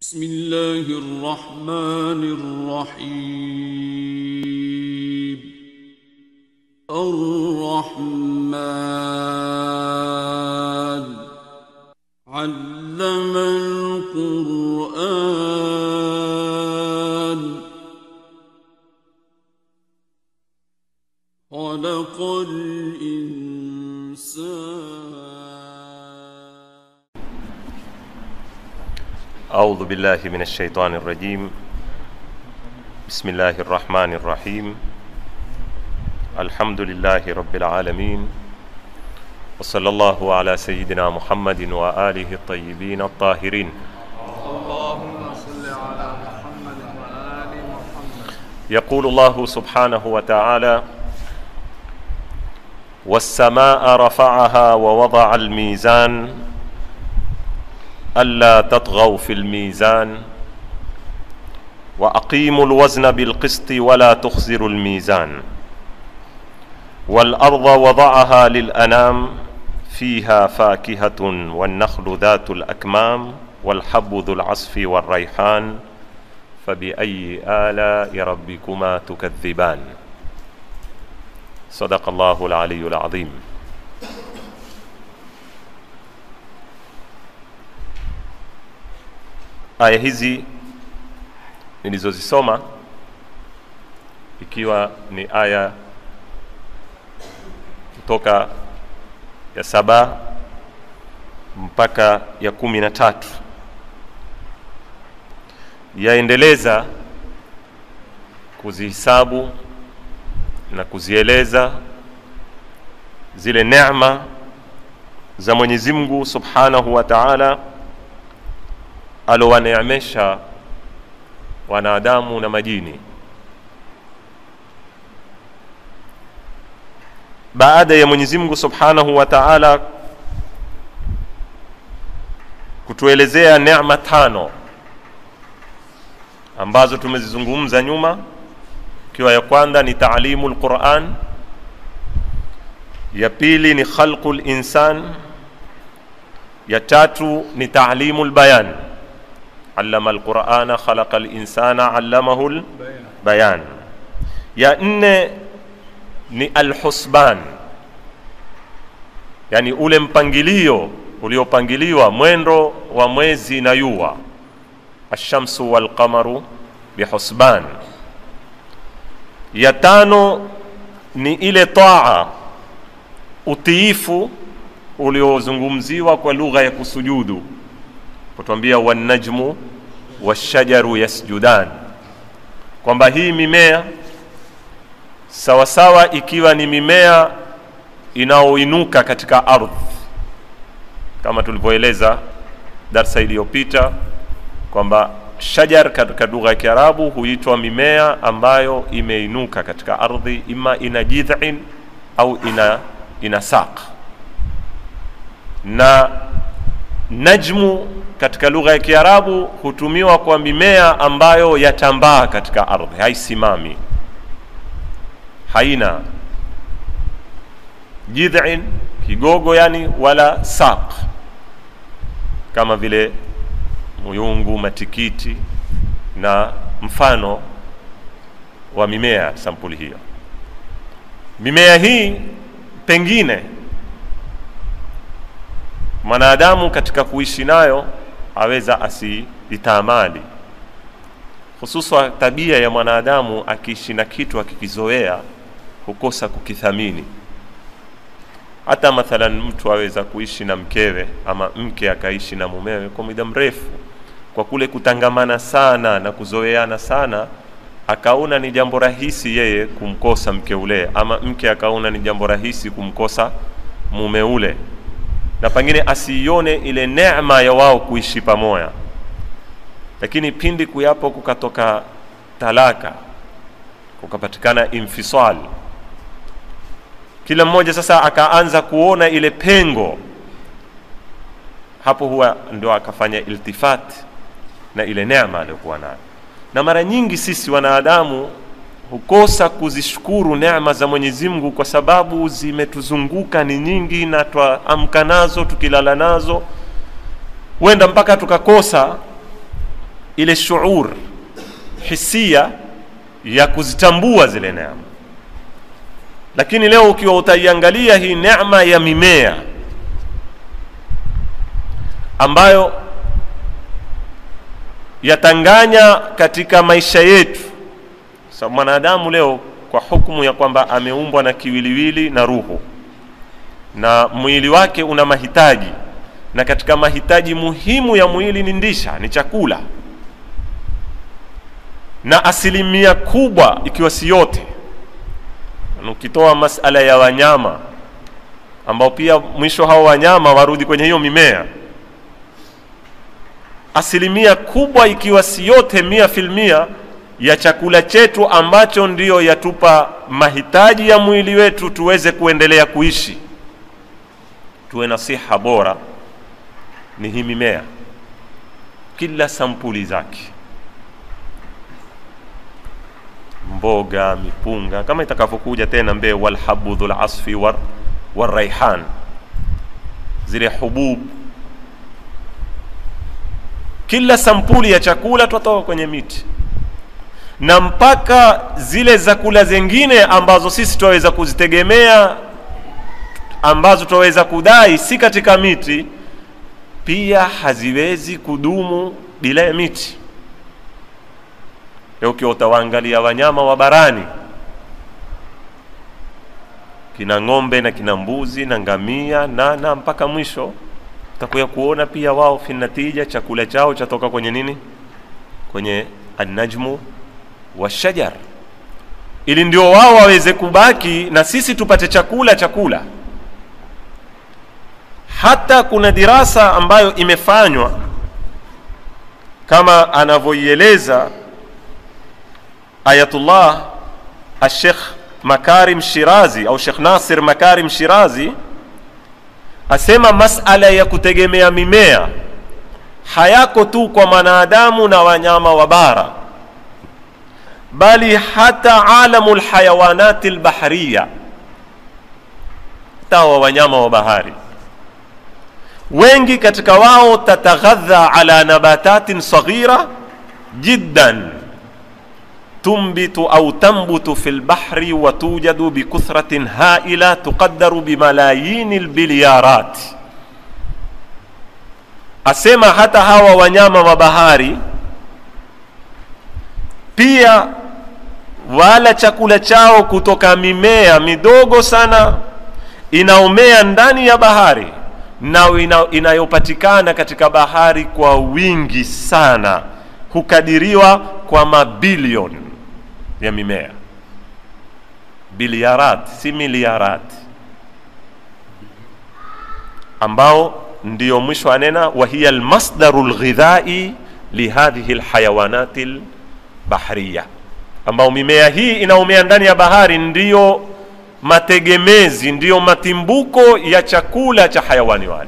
بسم الله الرحمن الرحيم الرحمن علم القرآن خلق الإنسان أعوذ بالله من الشيطان الرجيم بسم الله الرحمن الرحيم الحمد لله رب العالمين وصلى الله على سيدنا محمد وآله الطيبين الطاهرين اللهم صل على محمد وآل محمد يقول الله سبحانه وتعالى والسماء رفعها ووضع الميزان ألا تطغوا في الميزان وأقيموا الوزن بالقسط ولا تخسروا الميزان والأرض وضعها للأنام فيها فاكهة والنخل ذات الأكمام والحب ذو العصف والريحان فبأي آلاء ربكما تكذبان صدق الله العلي العظيم aya hizi nilizozisoma ikiwa ni aya kutoka ya saba mpaka ya kumi na tatu yaendeleza kuzihisabu na kuzieleza zile neema za Mwenyezi Mungu Subhanahu wa Ta'ala alowaneemesha wanadamu na majini baada ya Mwenyezi Mungu Subhanahu wa Ta'ala kutuelezea neema tano ambazo tumezizungumza nyuma ikiwa ya kwanza ni taalimu lquran ya pili ni khalqu linsan ya tatu ni taalimu lbayan allama alqurana khalaqa linsana allamahu lbayan ya nne ni alhusban yani ule mpangilio uliopangiliwa mwendo wa mwezi na yua alshamsu walqamaru bihusban ya tano ni ile taa utiifu uliozungumziwa kwa lugha ya kusujudu kutwambia wanajmu washajaru yasjudan kwamba hii mimea sawasawa ikiwa ni mimea inayoinuka katika ardhi kama tulivyoeleza darsa iliyopita kwamba shajar katika lugha ya Kiarabu huitwa mimea ambayo imeinuka katika ardhi, ima ina jidhin au ina, ina saq. Na najmu katika lugha ya Kiarabu hutumiwa kwa mimea ambayo yatambaa katika ardhi, haisimami, haina jidhin kigogo, yani wala saq, kama vile muyungu, matikiti na mfano wa mimea sampuli hiyo. Mimea hii pengine mwanadamu katika kuishi nayo aweza asiitamali, hususa tabia ya mwanadamu akiishi na kitu akikizoea hukosa kukithamini. Hata mathalan mtu aweza kuishi na mkewe ama mke akaishi na mumewe kwa muda mrefu kwa kule kutangamana sana na kuzoeana sana, akaona ni jambo rahisi yeye kumkosa mke ule, ama mke akaona ni jambo rahisi kumkosa mume ule, na pengine asiione ile neema ya wao kuishi pamoja. Lakini pindi kuyapo kukatoka talaka, kukapatikana infisal, kila mmoja sasa akaanza kuona ile pengo, hapo huwa ndio akafanya iltifati na ile neema aliyokuwa nayo. Na mara nyingi sisi wanadamu hukosa kuzishukuru neema za Mwenyezi Mungu kwa sababu zimetuzunguka ni nyingi, na twaamka nazo tukilala nazo, huenda mpaka tukakosa ile shuur hisia ya kuzitambua zile neema lakini leo ukiwa utaiangalia hii neema ya mimea ambayo yatanganya katika maisha yetu sababu mwanadamu leo kwa hukumu ya kwamba ameumbwa na kiwiliwili na ruhu na mwili wake una mahitaji na katika mahitaji muhimu ya mwili ni ndisha ni chakula na asilimia kubwa ikiwa si yote ukitoa masala ya wanyama ambao pia mwisho hao wanyama warudi kwenye hiyo mimea asilimia kubwa ikiwa si yote mia filmia ya chakula chetu ambacho ndiyo yatupa mahitaji ya mwili wetu tuweze kuendelea kuishi tuwe na siha bora ni hii mimea kila sampuli zake mboga mipunga kama itakavyokuja tena mbee walhabudhu lasfi war, waraihan zile hubub kila sampuli ya chakula twatoka kwenye miti na mpaka zile zakula zingine ambazo sisi twaweza kuzitegemea ambazo twaweza kudai si katika miti pia haziwezi kudumu bila ya miti leo ukiwa utawaangalia wanyama wa barani kina ng'ombe na kina mbuzi na ngamia na na mpaka mwisho utakuya kuona pia wao finatija chakula chao chatoka kwenye nini kwenye annajmu washajar ili ndio wao waweze kubaki na sisi tupate chakula chakula hata kuna dirasa ambayo imefanywa kama anavyoieleza ayatullah ashekh makarim shirazi au shekh nasir makarim shirazi asema masala ya kutegemea mimea hayako tu kwa mwanadamu na wanyama wa bara bali hata alamu lhayawanati lbahriya hata wa wanyama wa bahari wengi katika wao tataghadha ala nabatatin saghira jiddan تنبت أو تنبت في البحر وتوجد بكثرة هائلة تقدر بملايين البليارات asema hata hawa wanyama wa bahari pia wala chakula chao kutoka mimea midogo sana inaomea ndani ya bahari na ina, inayopatikana katika bahari kwa wingi sana hukadiriwa kwa mabilioni ya mimea biliarat si miliarat ambao ndio mwisho anena wahiya lmasdaru lghidhai lihadhihi lhayawanati lbahriya ambao mimea hii inaomea ndani ya bahari ndiyo mategemezi ndiyo matimbuko ya chakula cha hayawani wale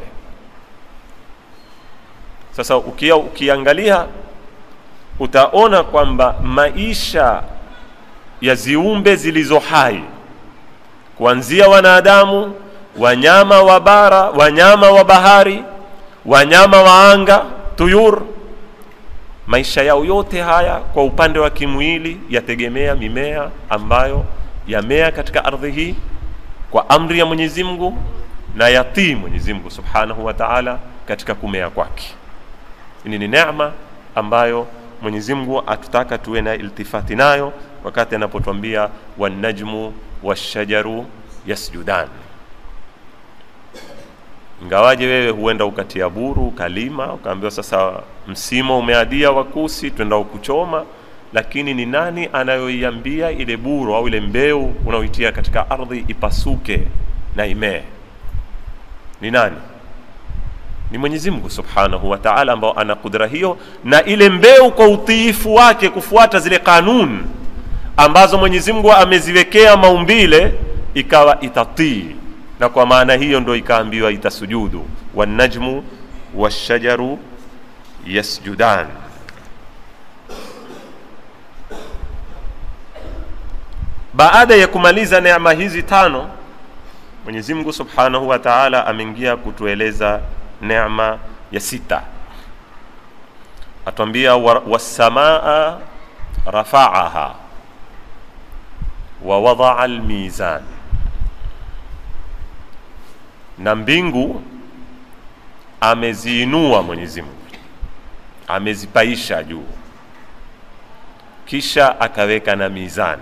sasa ukia, ukiangalia utaona kwamba maisha ya ziumbe zilizo hai kuanzia wanadamu wanyama wa bara wanyama wa bahari wanyama wa anga tuyur maisha yao yote haya kwa upande wa kimwili yategemea mimea ambayo yamea katika ardhi hii kwa amri ya mwenyezi mungu na yatii mwenyezi mungu subhanahu wa taala katika kumea kwake hili ni neema ambayo mwenyezi mungu atutaka tuwe na iltifati nayo wakati anapotwambia wanajmu washajaru yasjudan ingawaje wewe huenda ukatia buru ukalima ukaambiwa sasa msimo umeadia wakusi twenda ukuchoma lakini ni nani anayoiambia ile buru au ile mbeu unaoitia katika ardhi ipasuke na imee ni nani ni mwenyezi mungu subhanahu wa taala ambao ana kudra hiyo na ile mbeu kwa utiifu wake kufuata zile kanuni ambazo mwenyezi mungu ameziwekea maumbile ikawa itatii na kwa maana hiyo ndo ikaambiwa itasujudu wanajmu washajaru yasjudan baada ya kumaliza neema hizi tano mwenyezi mungu subhanahu wa taala ameingia kutueleza neema ya sita atwambia wa- wassamaa rafaaha wa wadaa almizan na mbingu ameziinua mwenyezi mungu amezipaisha juu kisha akaweka na mizan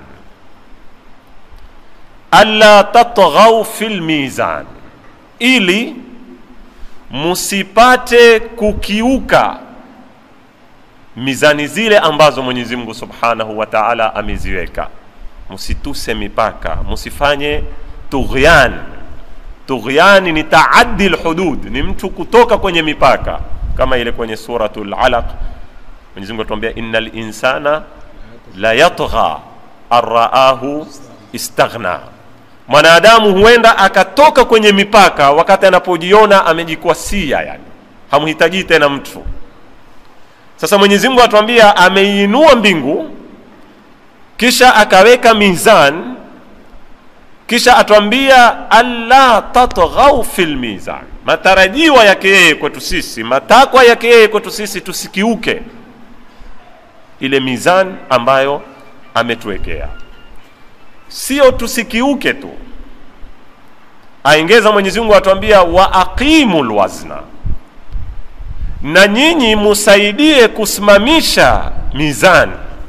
alla tatghau fi lmizan ili musipate kukiuka mizani zile ambazo mwenyezi mungu subhanahu wa taala ameziweka musituse mipaka musifanye tughyan tughyani ni taaddi lhudud ni mtu kutoka kwenye mipaka kama ile kwenye suratu lalaq mwenyezi mungu atuambia inna linsana la yatgha arraahu istaghna mwanadamu huenda akatoka kwenye mipaka wakati anapojiona amejikwasia yani hamhitaji tena mtu sasa mwenyezi mungu atuambia ameiinua mbingu kisha akaweka mizan kisha atuambia alla tatghau fi lmizan matarajiwa yake yeye kwetu sisi matakwa yake yeye kwetu sisi tusikiuke ile mizan ambayo ametuwekea sio tusikiuke tu aengeza mwenyezi mungu atuambia wa aqimu lwazna na nyinyi musaidie kusimamisha mizani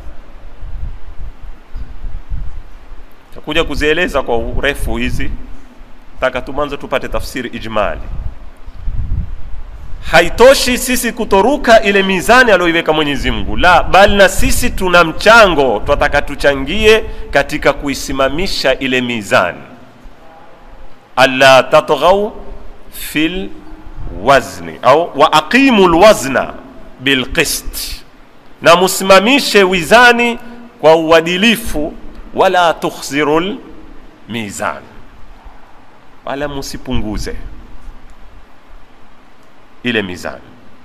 takuja kuzieleza kwa urefu hizi taka tu mwanzo tupate tafsiri ijmali haitoshi sisi kutoruka ile mizani aliyoiweka mwenyezi mungu la bali na sisi tuna mchango twataka tuchangie katika kuisimamisha ile mizani alla tatghau fi lwazni au wa aqimu lwazna bilqist na musimamishe wizani kwa uadilifu wala tukhsiru lmizan wala musipunguze ile mizani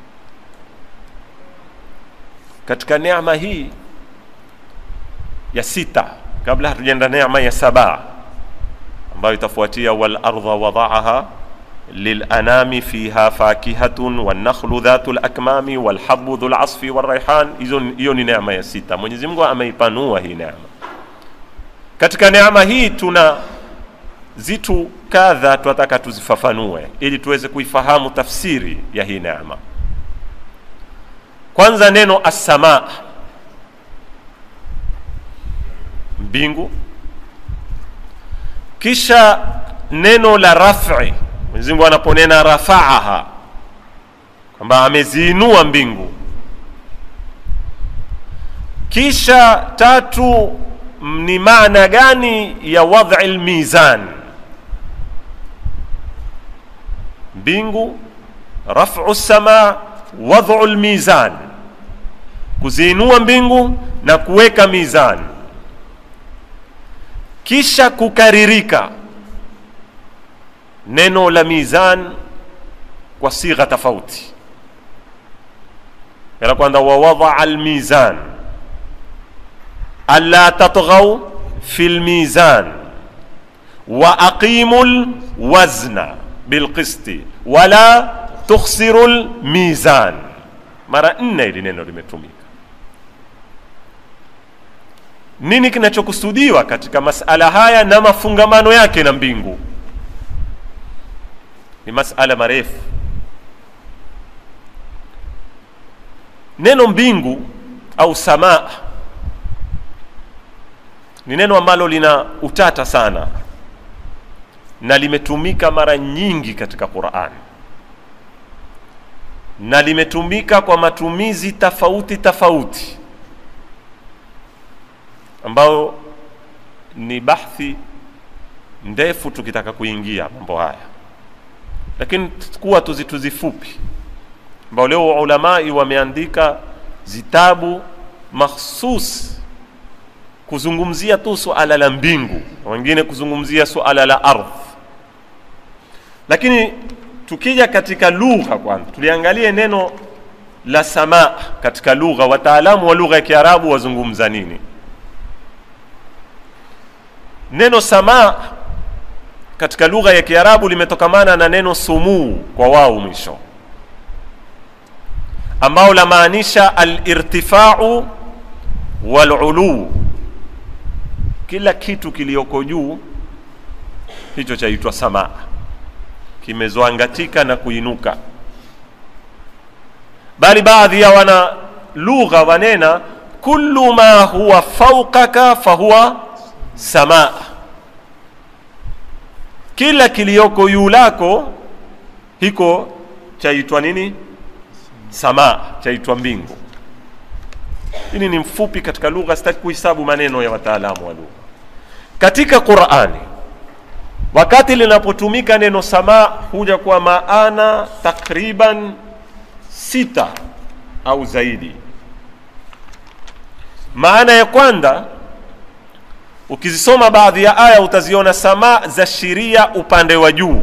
katika neema hii ya sita kabla hatujaenda neema ya saba ambayo itafuatia walardha wadaaha lilanami fiha fakihatun wannakhlu dhatu lakmami walhabu dhu lasfi walraihan hiyo ni neema ya sita mwenyezi mungu ameipanua hii neema katika neema hii tuna zitu kadha tunataka tuzifafanue ili tuweze kuifahamu tafsiri ya hii neema kwanza neno assamaa mbingu kisha neno la rafi mwenyezi mungu anaponena rafaaha kwamba ameziinua mbingu kisha tatu ni maana gani ya wadhi lmizan mbingu rafu sama wadhu lmizan kuziinua mbingu na kuweka mizan kisha kukaririka neno la mizan kwa sigha tofauti ya kwanza wawadaa lmizan alla tatghau fi lmizan wa aqimu lwazna bilqisti wala tukhsiru lmizan mara nne ili neno limetumika nini kinachokusudiwa katika masala haya na mafungamano yake na mbingu ni masala marefu neno mbingu au samaa ni neno ambalo lina utata sana na limetumika mara nyingi katika Qur'an na limetumika kwa matumizi tofauti tofauti ambayo ni bahthi ndefu tukitaka kuingia mambo haya lakini kuwa tuzituzi fupi ambao leo ulamai wameandika zitabu makhsus kuzungumzia tu suala la mbingu wengine kuzungumzia suala la ardhi lakini tukija katika lugha kwanza tuliangalie neno la samaa katika lugha wataalamu wa lugha ya kiarabu wazungumza nini neno samaa katika lugha ya kiarabu limetokamana na neno sumuu kwa wao mwisho ambao lamaanisha alirtifau waluluu kila kitu kiliyoko juu hicho chaitwa samaa kimezoangatika na kuinuka bali baadhi ya wana lugha wanena kullu ma huwa faukaka fahuwa samaa kila kiliyoko juu lako hiko chaitwa nini samaa chaitwa mbingu hili ni mfupi katika lugha sitaki kuhesabu maneno ya wataalamu wa lugha katika qurani wakati linapotumika neno samaa huja kwa maana takriban sita au zaidi maana ya kwanza ukizisoma baadhi ya aya utaziona samaa za shiria upande wa juu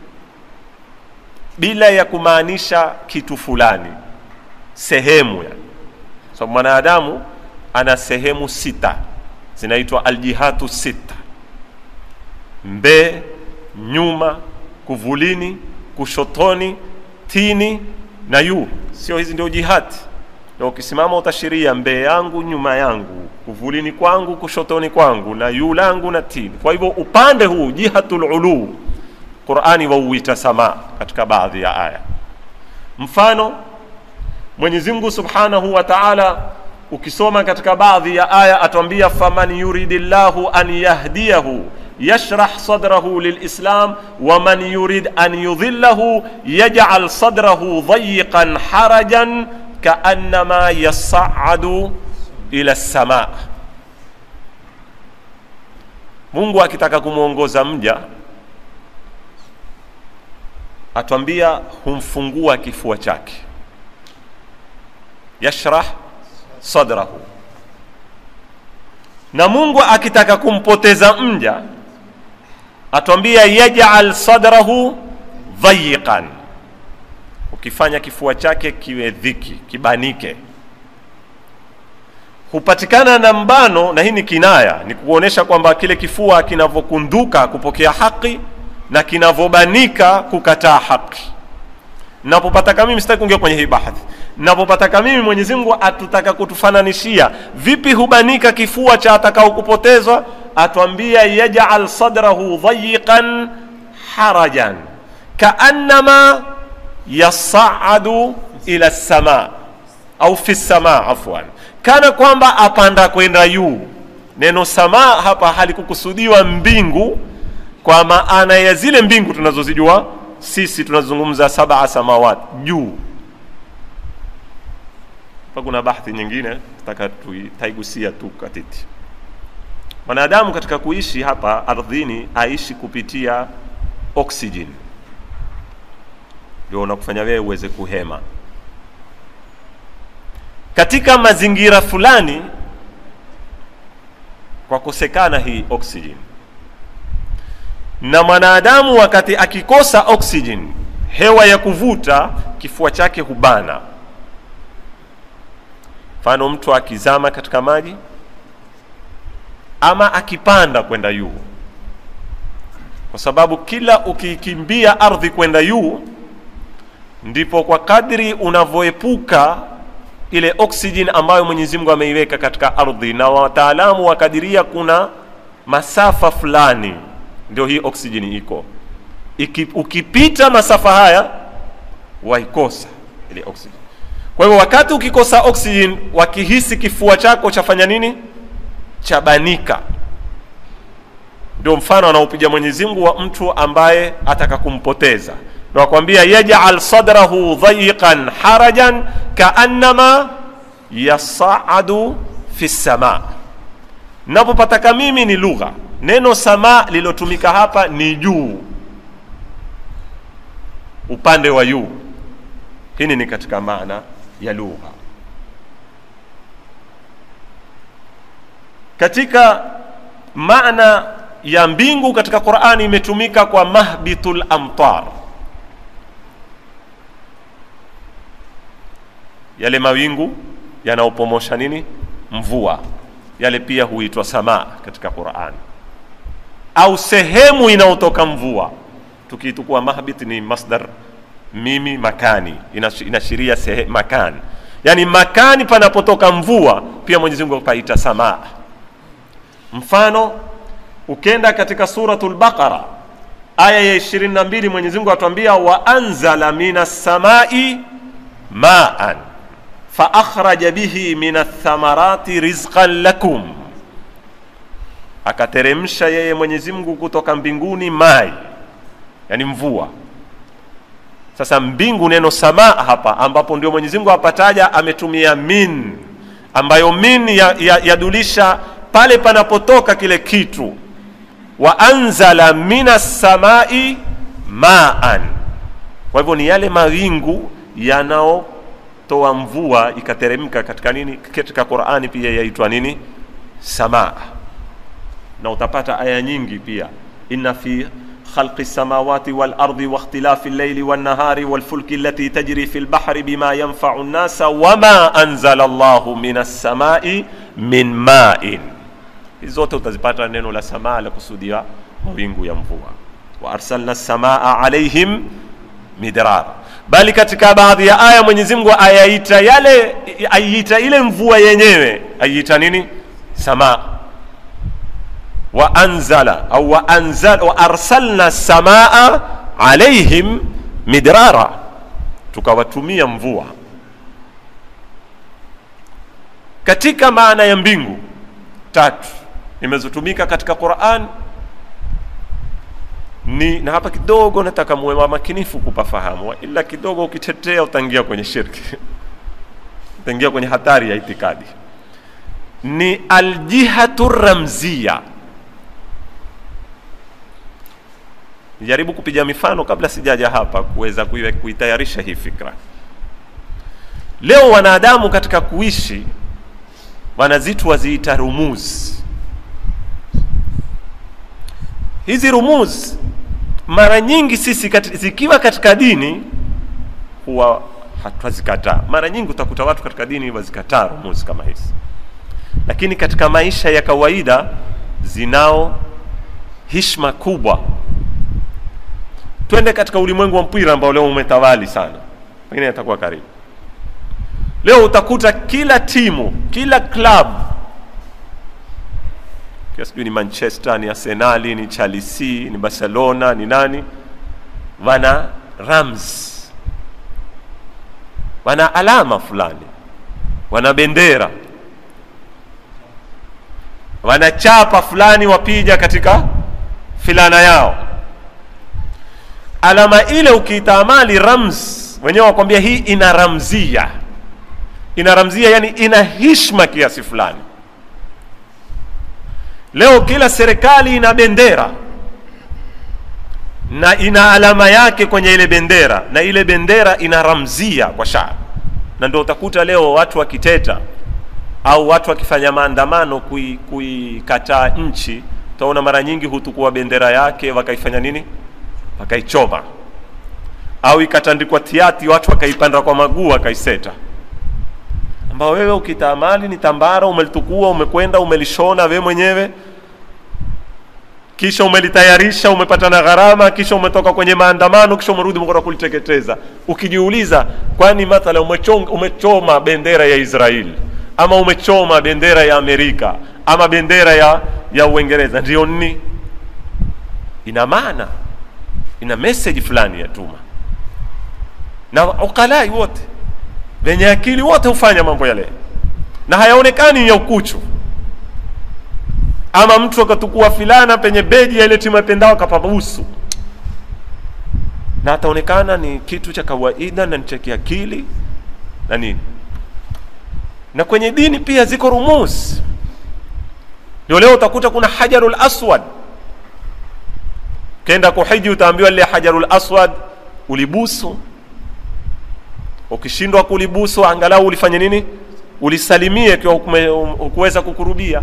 bila ya kumaanisha kitu fulani sehemu yani so mwanadamu ana sehemu sita zinaitwa aljihatu sita mbee nyuma kuvulini kushotoni tini na yu sio hizi ndio jihati na ukisimama utashiria mbee yangu nyuma yangu kuvulini kwangu kushotoni kwangu na yu langu na tini kwa hivyo upande huu jihatul ulu qurani wauita samaa katika baadhi ya aya mfano mwenyezi mungu subhanahu wa taala ukisoma katika baadhi ya aya atwambia faman yuridi llahu an yahdiyahu yashrah sadrahu lilislam waman yurid an yudhillahu yajal sadrahu dhayiqan harajan kaannama yasacadu ila lsamaa mungu akitaka kumwongoza mja atwambia humfungua kifua chake yashrah sadrahu na mungu akitaka kumpoteza mja atwambia yajal sadrahu dhayiqan ukifanya kifua chake kiwe dhiki kibanike hupatikana na mbano na hii ni kinaya ni kuonyesha kwamba kile kifua kinavyokunduka kupokea haki na kinavyobanika kukataa haki napopataka mimi sitaki kuingia kwenye hii bahathi napopataka mimi mwenyezi mungu atutaka kutufananishia vipi hubanika kifua cha atakao kupotezwa atwambia yajal sadrahu dhayiqan harajan kaannama yasaadu ila lsama au fi lsama afwan kana kwamba apanda kwenda juu neno samaa hapa halikukusudiwa mbingu kwa maana ya zile mbingu tunazozijua sisi tunazungumza sabaa samawat juu pa kuna bahthi nyingine taka taigusia tu katiti mwanadamu katika kuishi hapa ardhini aishi kupitia oxygen ndio unakufanya wewe uweze kuhema katika mazingira fulani kwa kosekana hii oxygen na mwanadamu wakati akikosa oxygen hewa ya kuvuta kifua chake hubana mfano mtu akizama katika maji ama akipanda kwenda juu kwa sababu kila ukikimbia ardhi kwenda juu ndipo kwa kadri unavyoepuka ile oxygen ambayo mwenyezi mungu ameiweka katika ardhi na wataalamu wakadiria kuna masafa fulani ndio hii oxygen iko Iki, ukipita masafa haya waikosa ile oxygen kwa hivyo wakati ukikosa oxygen wakihisi kifua chako chafanya nini chabanika ndio mfano anaopiga mwenyezi mungu wa mtu ambaye ataka kumpoteza ndo akwambia yajal sadrahu dhayiqan harajan kaannama yasaadu fi lsama napopataka mimi ni lugha neno sama lilotumika hapa ni juu upande wa juu hili ni katika maana ya lugha katika maana ya mbingu katika qurani imetumika kwa mahbitul amtar yale mawingu yanaopomosha nini mvua yale pia huitwa samaa katika qurani au sehemu inayotoka mvua tukiitukua mahbit ni masdar mimi makani Inash- inaashiria sehe- makani yaani makani panapotoka mvua pia mwenyezi mungu paita samaa mfano ukenda katika suratul baqara aya ya 22 mwenyezi mungu atuambia wa anzala minas samai maan faakhraja bihi min athamarati rizqan lakum akateremsha yeye mwenyezi mungu kutoka mbinguni mai yani mvua sasa mbingu neno samaa hapa ambapo ndio mwenyezi mungu apataja ametumia min ambayo min yadulisha ya, ya pale panapotoka kile kitu wa anzala minas samai maan kwa hivyo ni yale mawingu yanaotoa mvua ikateremka katika nini katika qurani pia yaitwa nini samaa na utapata aya nyingi pia inna fi خلق السماوات والأرض واختلاف الليل والنهار والفلك التي تجري في البحر بما ينفع الناس وما أنزل الله من السماء من ماء hizi zote utazipata neno la samaa la kusudia mawingu ya mvua wa arsalna samaa alaihim midrara bali katika baadhi ya aya mwenyezi mungu ayaita yale aiita ile mvua yenyewe aiita nini samaa wa anzala au wa anzala wa arsalna samaa alaihim midrara tukawatumia mvua katika maana ya mbingu tatu imezotumika katika Qur'an ni na hapa kidogo nataka muwe makinifu kupafahamu, ila kidogo ukitetea utaingia kwenye shirki, utaingia kwenye hatari ya itikadi. Ni aljihatu ramzia. Nijaribu kupiga mifano kabla sijaja hapa kuweza kuitayarisha hii fikra. Leo wanadamu katika kuishi wanazitu waziita rumuz. Hizi rumuz mara nyingi sisi kati, zikiwa katika dini huwa hatwazikataa. Mara nyingi utakuta watu katika dini wazikataa rumuz kama hizi, lakini katika maisha ya kawaida zinao hishma kubwa. Twende katika ulimwengu wa mpira ambao leo umetawali sana, pengine atakuwa karibu Leo utakuta kila timu, kila club, sijui ni Manchester, ni Arsenali, ni Chelsea, ni Barcelona, ni nani, wana rams, wana alama fulani, wana bendera, wana chapa fulani wapija katika filana yao. Alama ile ukiitamali rams, wenyewe wakwambia hii ina ramzia ina ramzia yani ina hishma kiasi fulani. Leo kila serikali ina bendera na ina alama yake kwenye ile bendera, na ile bendera ina ramzia kwa shaabi, na ndio utakuta leo watu wakiteta au watu wakifanya maandamano kuikataa kui nchi, utaona mara nyingi hutukua bendera yake wakaifanya nini, wakaichoma, au ikatandikwa tiati, watu wakaipanda kwa maguu wakaiseta ambao wewe ukitamali ni tambara, umelitukua umekwenda umelishona we mwenyewe, kisha umelitayarisha, umepata na gharama, kisha umetoka kwenye maandamano, kisha umerudi umekwenda kuliteketeza. Ukijiuliza, kwani mathala umechonga, umechoma bendera ya Israeli ama umechoma bendera ya Amerika ama bendera ya ya Uingereza, ndio nini? Ina maana, ina message fulani ya tuma, na ukalai wote wenye akili wote hufanya mambo yale na hayaonekani ya ukuchu. Ama mtu akatukua filana penye beji ya ile timu yapendao akapabusu, na ataonekana ni kitu cha kawaida na ni cha kiakili na nini. Na kwenye dini pia ziko rumus. Ndio leo utakuta kuna hajarul aswad, kenda kuhiji utaambiwa lile hajarul aswad ulibusu ukishindwa kulibusu angalau ulifanye nini? Ulisalimie ikiwa hukuweza kukurubia.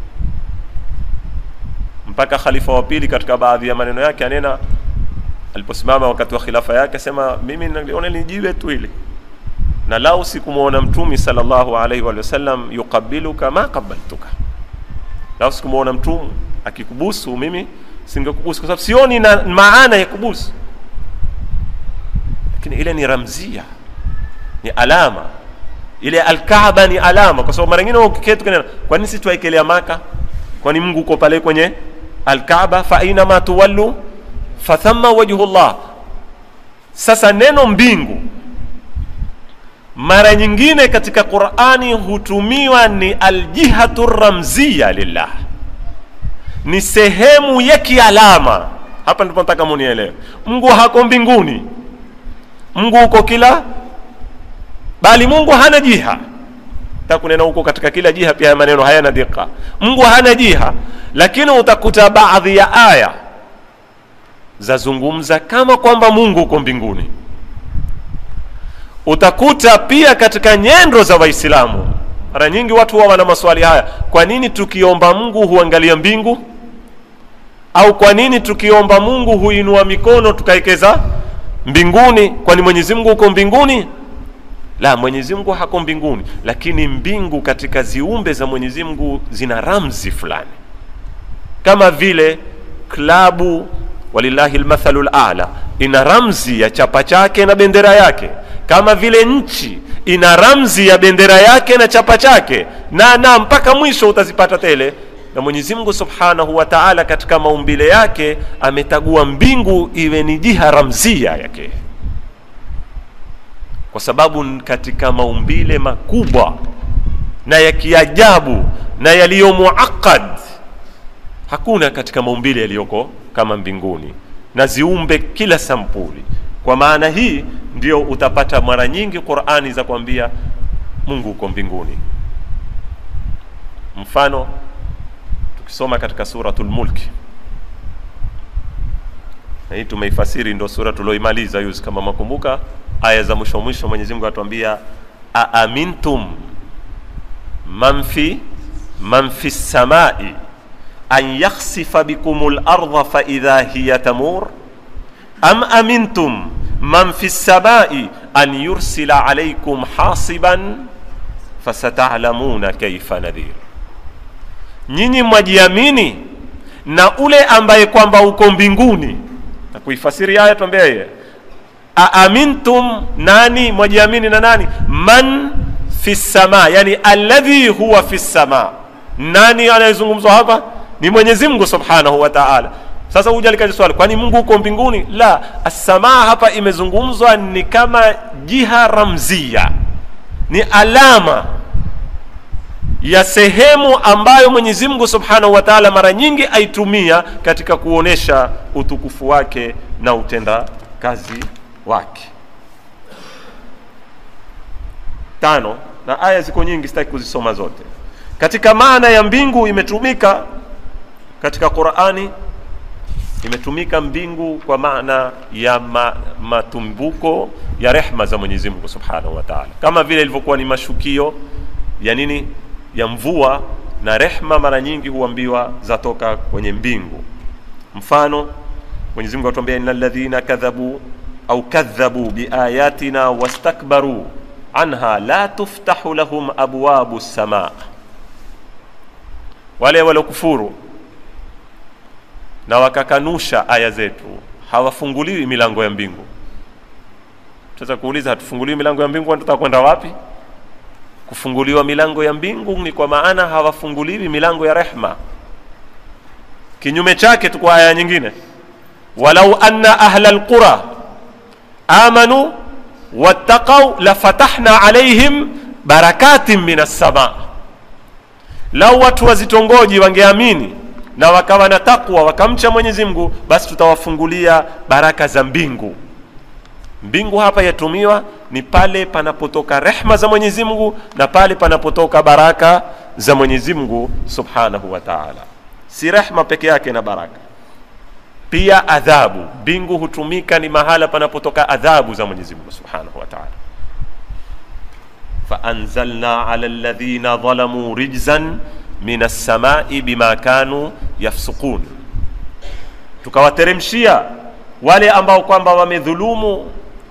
Mpaka khalifa wa pili katika baadhi ya maneno yake anena, aliposimama wakati wa khilafa yake, asema mimi naliona ni jiwe tu ile, na lau sikumwona Mtumi sallallahu alaihi wa sallam yuqabiluka ma qabaltuka, lau sikumwona Mtume akikubusu mimi singekubusu, kwa sababu sioni na maana ya kubusu lakini ile ni ramzia ni alama ile alkaaba ni alama kwa sababu mara nyingine ukiketi kana kwa nini sisi tuwaekelea maka kwani mungu uko pale kwenye alkaaba fa aina ma tuwallu fathamma wajhullah sasa neno mbingu mara nyingine katika qurani hutumiwa ni aljihatu ramziya lillah ni sehemu ya kialama hapa ndipo nataka munielewe mungu hako mbinguni mungu uko kila bali mungu hana jiha takunena huko katika kila jiha pia maneno hayana dika mungu hana jiha lakini utakuta baadhi ya aya zazungumza kama kwamba mungu uko mbinguni utakuta pia katika nyendo za waislamu mara nyingi watu huwa wana maswali haya kwa nini tukiomba mungu huangalia mbingu au kwa nini tukiomba mungu huinua mikono tukaekeza mbinguni kwani mwenyezi mungu uko mbinguni la mwenyezi mungu hako mbinguni lakini mbingu katika ziumbe za mwenyezi mungu zina ramzi fulani kama vile klabu walillahi lmathalu lala ina ramzi ya chapa chake na bendera yake kama vile nchi ina ramzi ya bendera yake na chapa chake na na mpaka mwisho utazipata tele na mwenyezi mungu subhanahu wa taala katika maumbile yake ametagua mbingu iwe ni jiha ramzia yake kwa sababu katika maumbile makubwa na ya kiajabu na yaliyo muaqad hakuna katika maumbile yaliyoko kama mbinguni na ziumbe kila sampuli kwa maana hii ndio utapata mara nyingi qurani za kuambia mungu uko mbinguni mfano tukisoma katika suratul mulki na hii tumeifasiri ndo sura tulioimaliza yuzi kama makumbuka aya za mwisho mwisho mwenyezi mungu atuambia aamintum man fi man fi samai an yakhsifa bikum larda faidha hiya tamur am amintum man fi samai an yursila alaikum hasiban fasatalamuna kaifa nadhir nyinyi mwajiamini na ule ambaye kwamba uko mbinguni na kuifasiri aya tuambia yeye aamintum nani mwajiamini na nani man fi sama yani alladhi huwa fi sama nani anayezungumzwa hapa ni mwenyezi mungu subhanahu wa taala sasa huja likaja swali kwani mungu uko mbinguni la assamaa hapa imezungumzwa ni kama jiha ramzia ni alama ya sehemu ambayo mwenyezi mungu subhanahu wa taala mara nyingi aitumia katika kuonesha utukufu wake na utenda kazi wake tano na aya ziko nyingi sitaki kuzisoma zote katika maana ya mbingu imetumika katika qurani imetumika mbingu kwa maana ya ma, matumbuko ya rehma za mwenyezi mungu subhanahu wa taala kama vile ilivyokuwa ni mashukio ya nini ya mvua na rehma mara nyingi huambiwa zatoka kwenye mbingu mfano mwenyezi mungu atuambia ina ladhina kadhabu au kadhabu biayatina wastakbaru anha la tuftahu lahum abwabu lsamaa wale waliokufuru na wakakanusha aya zetu hawafunguliwi milango ya mbingu tunaweza kuuliza hatufunguliwi milango ya mbingu tutaka kwenda wapi kufunguliwa milango ya mbingu ni kwa maana hawafunguliwi milango ya rehma kinyume chake tu kwa aya nyingine walau anna ahla lqura amanu wattaqau lafatahna alaihim barakatin min assamaa lau watu wazitongoji wangeamini na wakawa na takwa wakamcha mwenyezi mungu basi tutawafungulia baraka za mbingu mbingu hapa yatumiwa ni pale panapotoka rehma za mwenyezi mungu na pale panapotoka baraka za mwenyezi mungu subhanahu wa taala si rehma peke yake na baraka pia adhabu mbingu hutumika ni mahala panapotoka adhabu za mwenyezi mungu subhanahu wa taala faanzalna ala ladhina dhalamuu rijzan min assamai bima kanu yafsukun tukawateremshia wale ambao kwamba wamedhulumu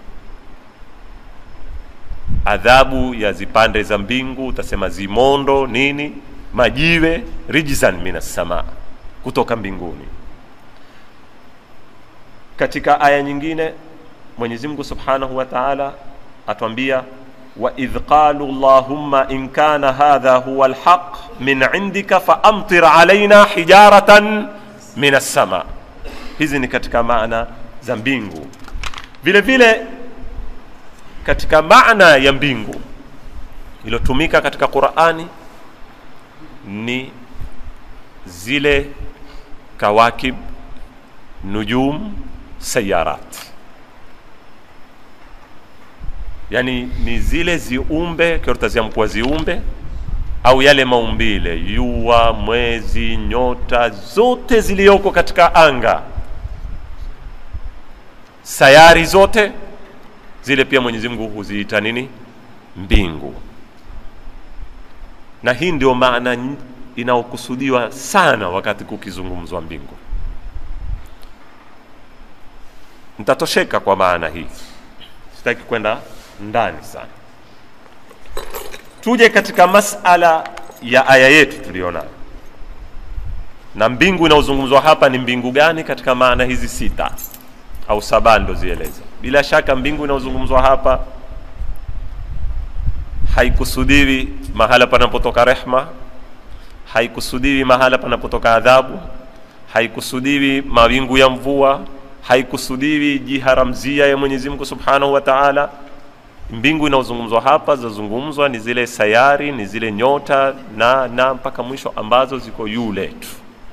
adhabu ya zipande za mbingu utasema zimondo nini majiwe rijzan min assamaa kutoka mbinguni katika aya nyingine mwenyezi mungu subhanahu wa taala atwambia waidh qalu llahumma in kana hadha huwa lhaq min indika faamtir alaina hijaratan min assama hizi ni katika maana za mbingu vile vile katika maana ya mbingu iliyotumika katika qurani ni zile kawakib nujum sayarat yani ni zile ziumbe kiortazia mkuwa ziumbe au yale maumbile yua mwezi nyota zote ziliyoko katika anga sayari zote zile pia mwenyezi mungu huziita nini mbingu na hii ndio maana n- inayokusudiwa sana wakati kukizungumzwa mbingu nitatosheka kwa maana hii sitaki kwenda ndani sana tuje katika masala ya aya yetu tuliyonayo na mbingu inayozungumzwa hapa ni mbingu gani katika maana hizi sita au saba ndo zieleza bila shaka mbingu inayozungumzwa hapa haikusudiwi mahala panapotoka rehma haikusudiwi mahala panapotoka adhabu haikusudiwi mawingu ya mvua haikusudiwi jiha ramzia ya mwenyezi mungu subhanahu wa taala mbingu inayozungumzwa hapa zinazungumzwa ni zile sayari ni zile nyota na na mpaka mwisho ambazo ziko juu letu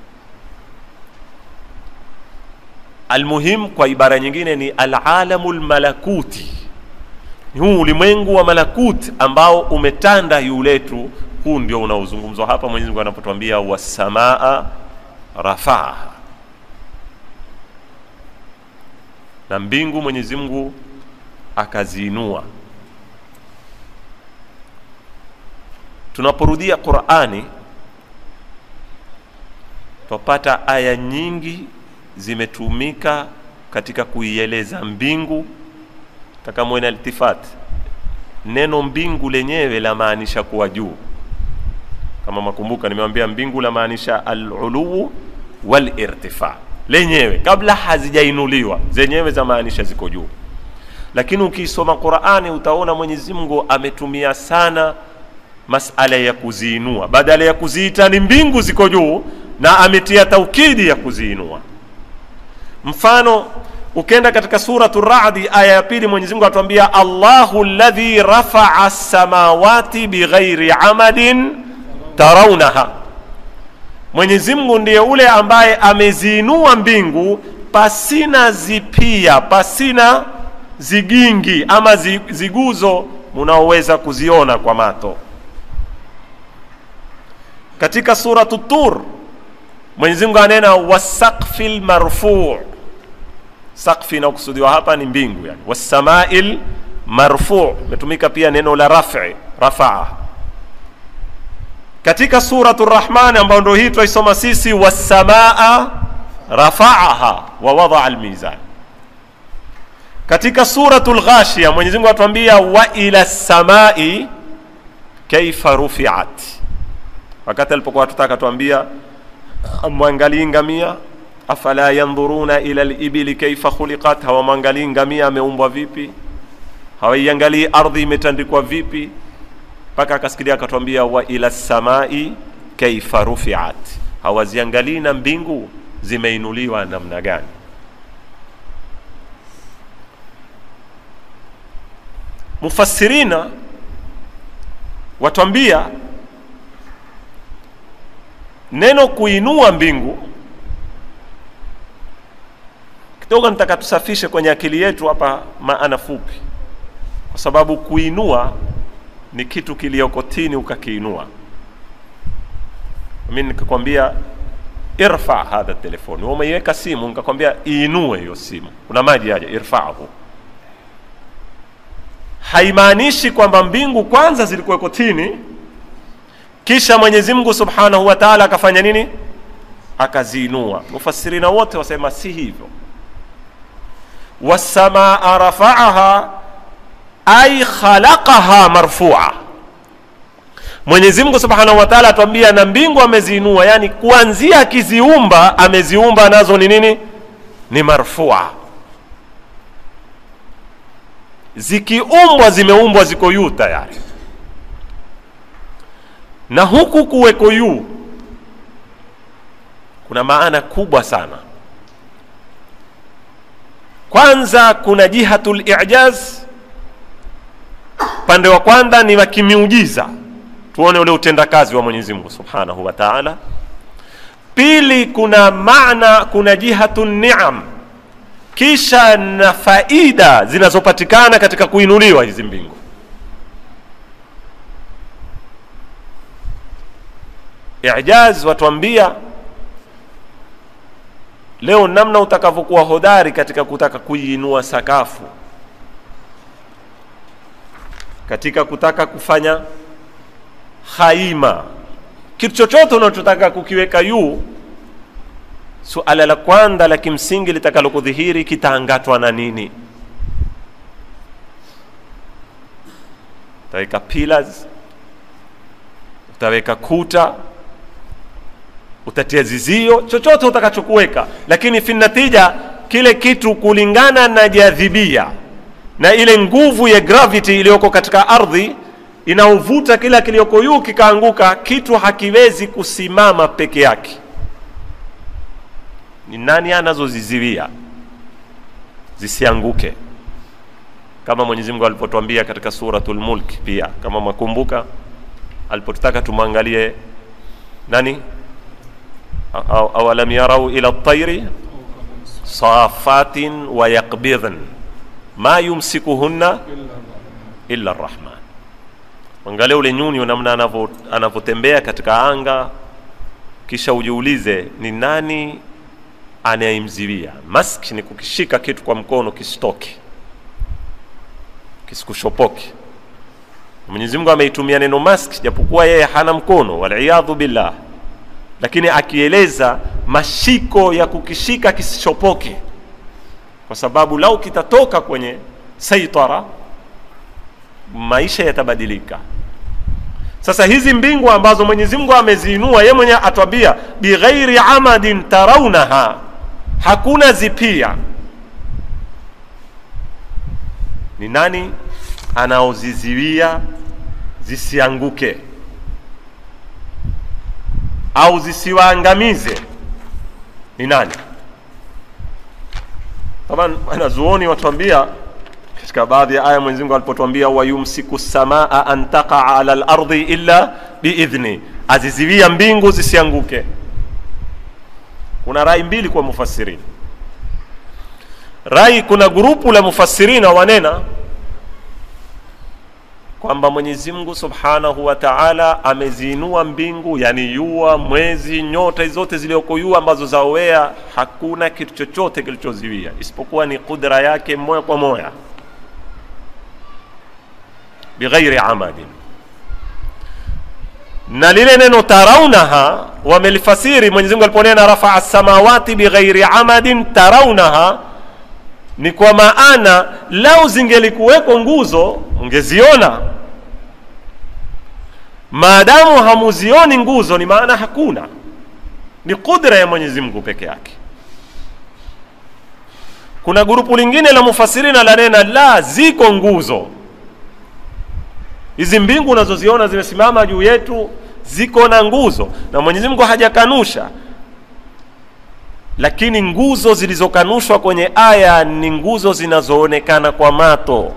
almuhim kwa ibara nyingine ni alalamu lmalakuti huu ulimwengu wa malakut ambao umetanda juu letu huu ndio unaozungumzwa hapa mwenyezi mungu anapotwambia wasamaa rafaaha na mbingu mwenyezi mungu akaziinua tunaporudia qurani twapata aya nyingi zimetumika katika kuieleza mbingu takamwena iltifat neno mbingu lenyewe lamaanisha kuwa juu kama makumbuka nimewambia mbingu lamaanisha aluluu walirtifa lenyewe kabla hazijainuliwa zenyewe zamaanisha ziko juu lakini ukiisoma qurani utaona mwenyezi mungu ametumia sana masala ya kuziinua badala ya kuziita ni mbingu ziko juu na ametia taukidi ya kuziinua mfano ukenda katika suratu radi aya ya pili mwenyezi mungu atuambia allahu ladhi rafaa samawati bighairi amadin taraunaha mwenyezi mungu ndiye ule ambaye ameziinua mbingu pasina zipia pasina zigingi ama zi- ziguzo munaoweza kuziona kwa mato katika suratu tur mwenyezi mungu anena wasakfi lmarfuu sakfi inayokusudiwa hapa ni mbingu yani wassamai lmarfuu imetumika pia neno la rafi rafaa katika suratu rahmani ambayo ndo hii twaisoma sisi wassamaa rafaaha wa wadaa lmizan katika suratu lghashia mwenyezi mungu atuambia wa ila lsamai kaifa rufiat wakati alipokuwa tutaka tuambia amwangalii ngamia afala yandhuruna ila libili kaifa khuliqat hawamwangalii ngamia ameumbwa vipi hawaiangalii ardhi imetandikwa vipi mpaka akasikilia akatwambia wa ila samai kaifa rufiat hawaziangalii na mbingu zimeinuliwa namna gani mufassirina watwambia neno kuinua mbingu kidogo nitaka tusafishe kwenye akili yetu hapa maana fupi kwa sababu kuinua ni kitu kiliyoko tini ukakiinua mi nikakwambia irfa hadha telefoni wewe umeiweka simu nikakwambia iinue hiyo simu kuna maji aje irfahu haimaanishi kwamba mbingu kwanza zilikuweko tini kisha mwenyezi mungu subhanahu wa taala akafanya nini akaziinua mufasirina wote wasema si hivyo wasamaa rafaaha ai khalaqaha marfua mwenyezi mungu subhanahu wa taala atuambia na mbingu ameziinua yani kuanzia akiziumba ameziumba nazo ni nini ni marfua zikiumbwa zimeumbwa ziko yu tayari na huku kuweko yu kuna maana kubwa sana kwanza kuna jihatul ijaz upande wa kwanza ni wa kimiujiza tuone ule utendakazi wa mwenyezi mungu subhanahu wa taala pili kuna maana kuna jihatu niam kisha na faida zinazopatikana katika kuinuliwa hizi mbingu ijaz watuambia leo namna utakavyokuwa hodari katika kutaka kuiinua sakafu katika kutaka kufanya haima kitu chochote unachotaka kukiweka juu suala la kwanza la kimsingi litakalokudhihiri kitaangatwa na nini utaweka pillars utaweka kuta utatia zizio chochote utakachokuweka lakini finatija kile kitu kulingana na jadhibia na ile nguvu ya gravity iliyoko katika ardhi inaovuta kila kiliyoko juu kikaanguka kitu hakiwezi kusimama peke yake ni nani anazoziziwia zisianguke kama mwenyezi mungu alipotwambia katika suratul mulk pia kama mwakumbuka alipotutaka tumwangalie nani Aw- awalam yarau ila tairi safatin wa yaqbidhn ma yumsikuhunna illa rrahman angalia ule nyuni namna anavyo- anavyotembea katika anga kisha ujiulize ni nani anayemziwia mask ni kukishika kitu kwa mkono kisitoke kisikushopoke mwenyezi mungu ameitumia neno mask japokuwa yeye hana mkono waliyadhu billah lakini akieleza mashiko ya kukishika kisishopoke kwa sababu lau kitatoka kwenye saitara maisha yatabadilika sasa hizi mbingu ambazo mwenyezi mungu ameziinua ye mwenyewe atwambia bighairi amadin taraunaha hakuna zipia ni nani anaoziziwia zisianguke au zisiwaangamize ni nani taban wanazuoni watuambia katika baadhi ya aya mwenyezi mungu alipotwambia wayumsiku samaa an taqaa ala lardi illa biidhni aziziwia mbingu zisianguke kuna rai mbili kwa mufassirini rai kuna grupu la mufassirina wanena kwamba mwenyezi mungu subhanahu wa taala ameziinua mbingu yani yua mwezi nyota hizi zote zilioko yua ambazo zaowea hakuna kitu chochote kilichoziwia isipokuwa ni qudra yake moya kwa moya bighairi amadin na lile neno taraunaha wamelifasiri mwenyezi mungu aliponena rafaa samawati bighairi amadin taraunaha ni kwa maana lau zingelikuweko nguzo ungeziona maadamu hamuzioni nguzo ni maana hakuna ni qudra ya mwenyezi mungu peke yake kuna grupu lingine la mufasirina la nena la ziko nguzo hizi mbingu unazoziona zimesimama juu yetu ziko na nguzo na mwenyezi mungu hajakanusha lakini nguzo zilizokanushwa kwenye aya ni nguzo zinazoonekana kwa mato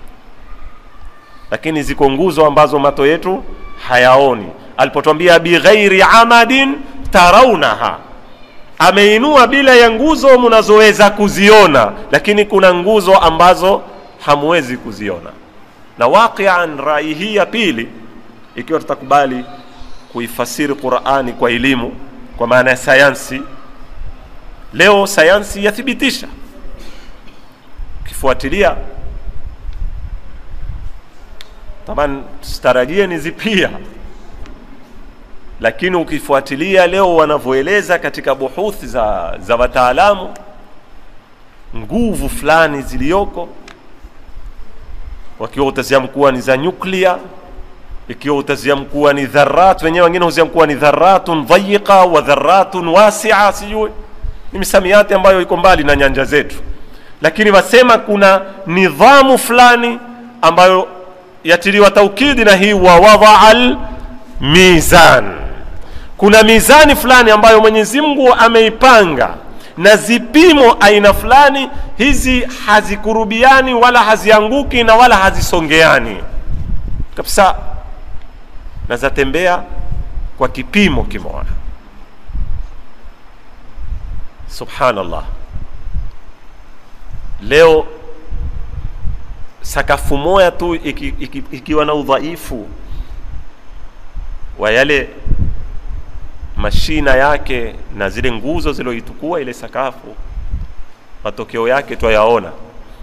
lakini ziko nguzo ambazo mato yetu hayaoni alipotwambia bighairi amadin taraunaha ameinua bila ya nguzo mnazoweza kuziona lakini kuna nguzo ambazo hamwezi kuziona na waqian rai hii ya pili ikiwa tutakubali kuifasiri qurani kwa elimu kwa maana ya sayansi leo sayansi yathibitisha ukifuatilia taban sitarajie ni zipia lakini ukifuatilia leo wanavyoeleza katika buhuthi za, za wataalamu nguvu fulani ziliyoko wakiwa utaziamu kuwa ni za nyuklia ikiwa utaziamu kuwa ni dharat wenyewe wengine huziamu kuwa ni dharatun dhayiqa wa dharatun wasia sijui ni misamiati ambayo iko mbali na nyanja zetu lakini wasema kuna nidhamu fulani ambayo yatiliwa taukidi na hii wa wadaa mizan kuna mizani fulani ambayo mwenyezi mungu ameipanga na zipimo aina fulani hizi hazikurubiani wala hazianguki na wala hazisongeani kabisa na zatembea kwa kipimo kimoja subhanallah leo sakafu moja tu iki, iki, ikiwa na udhaifu wa yale mashina yake na zile nguzo ziloitukua ile sakafu matokeo yake twayaona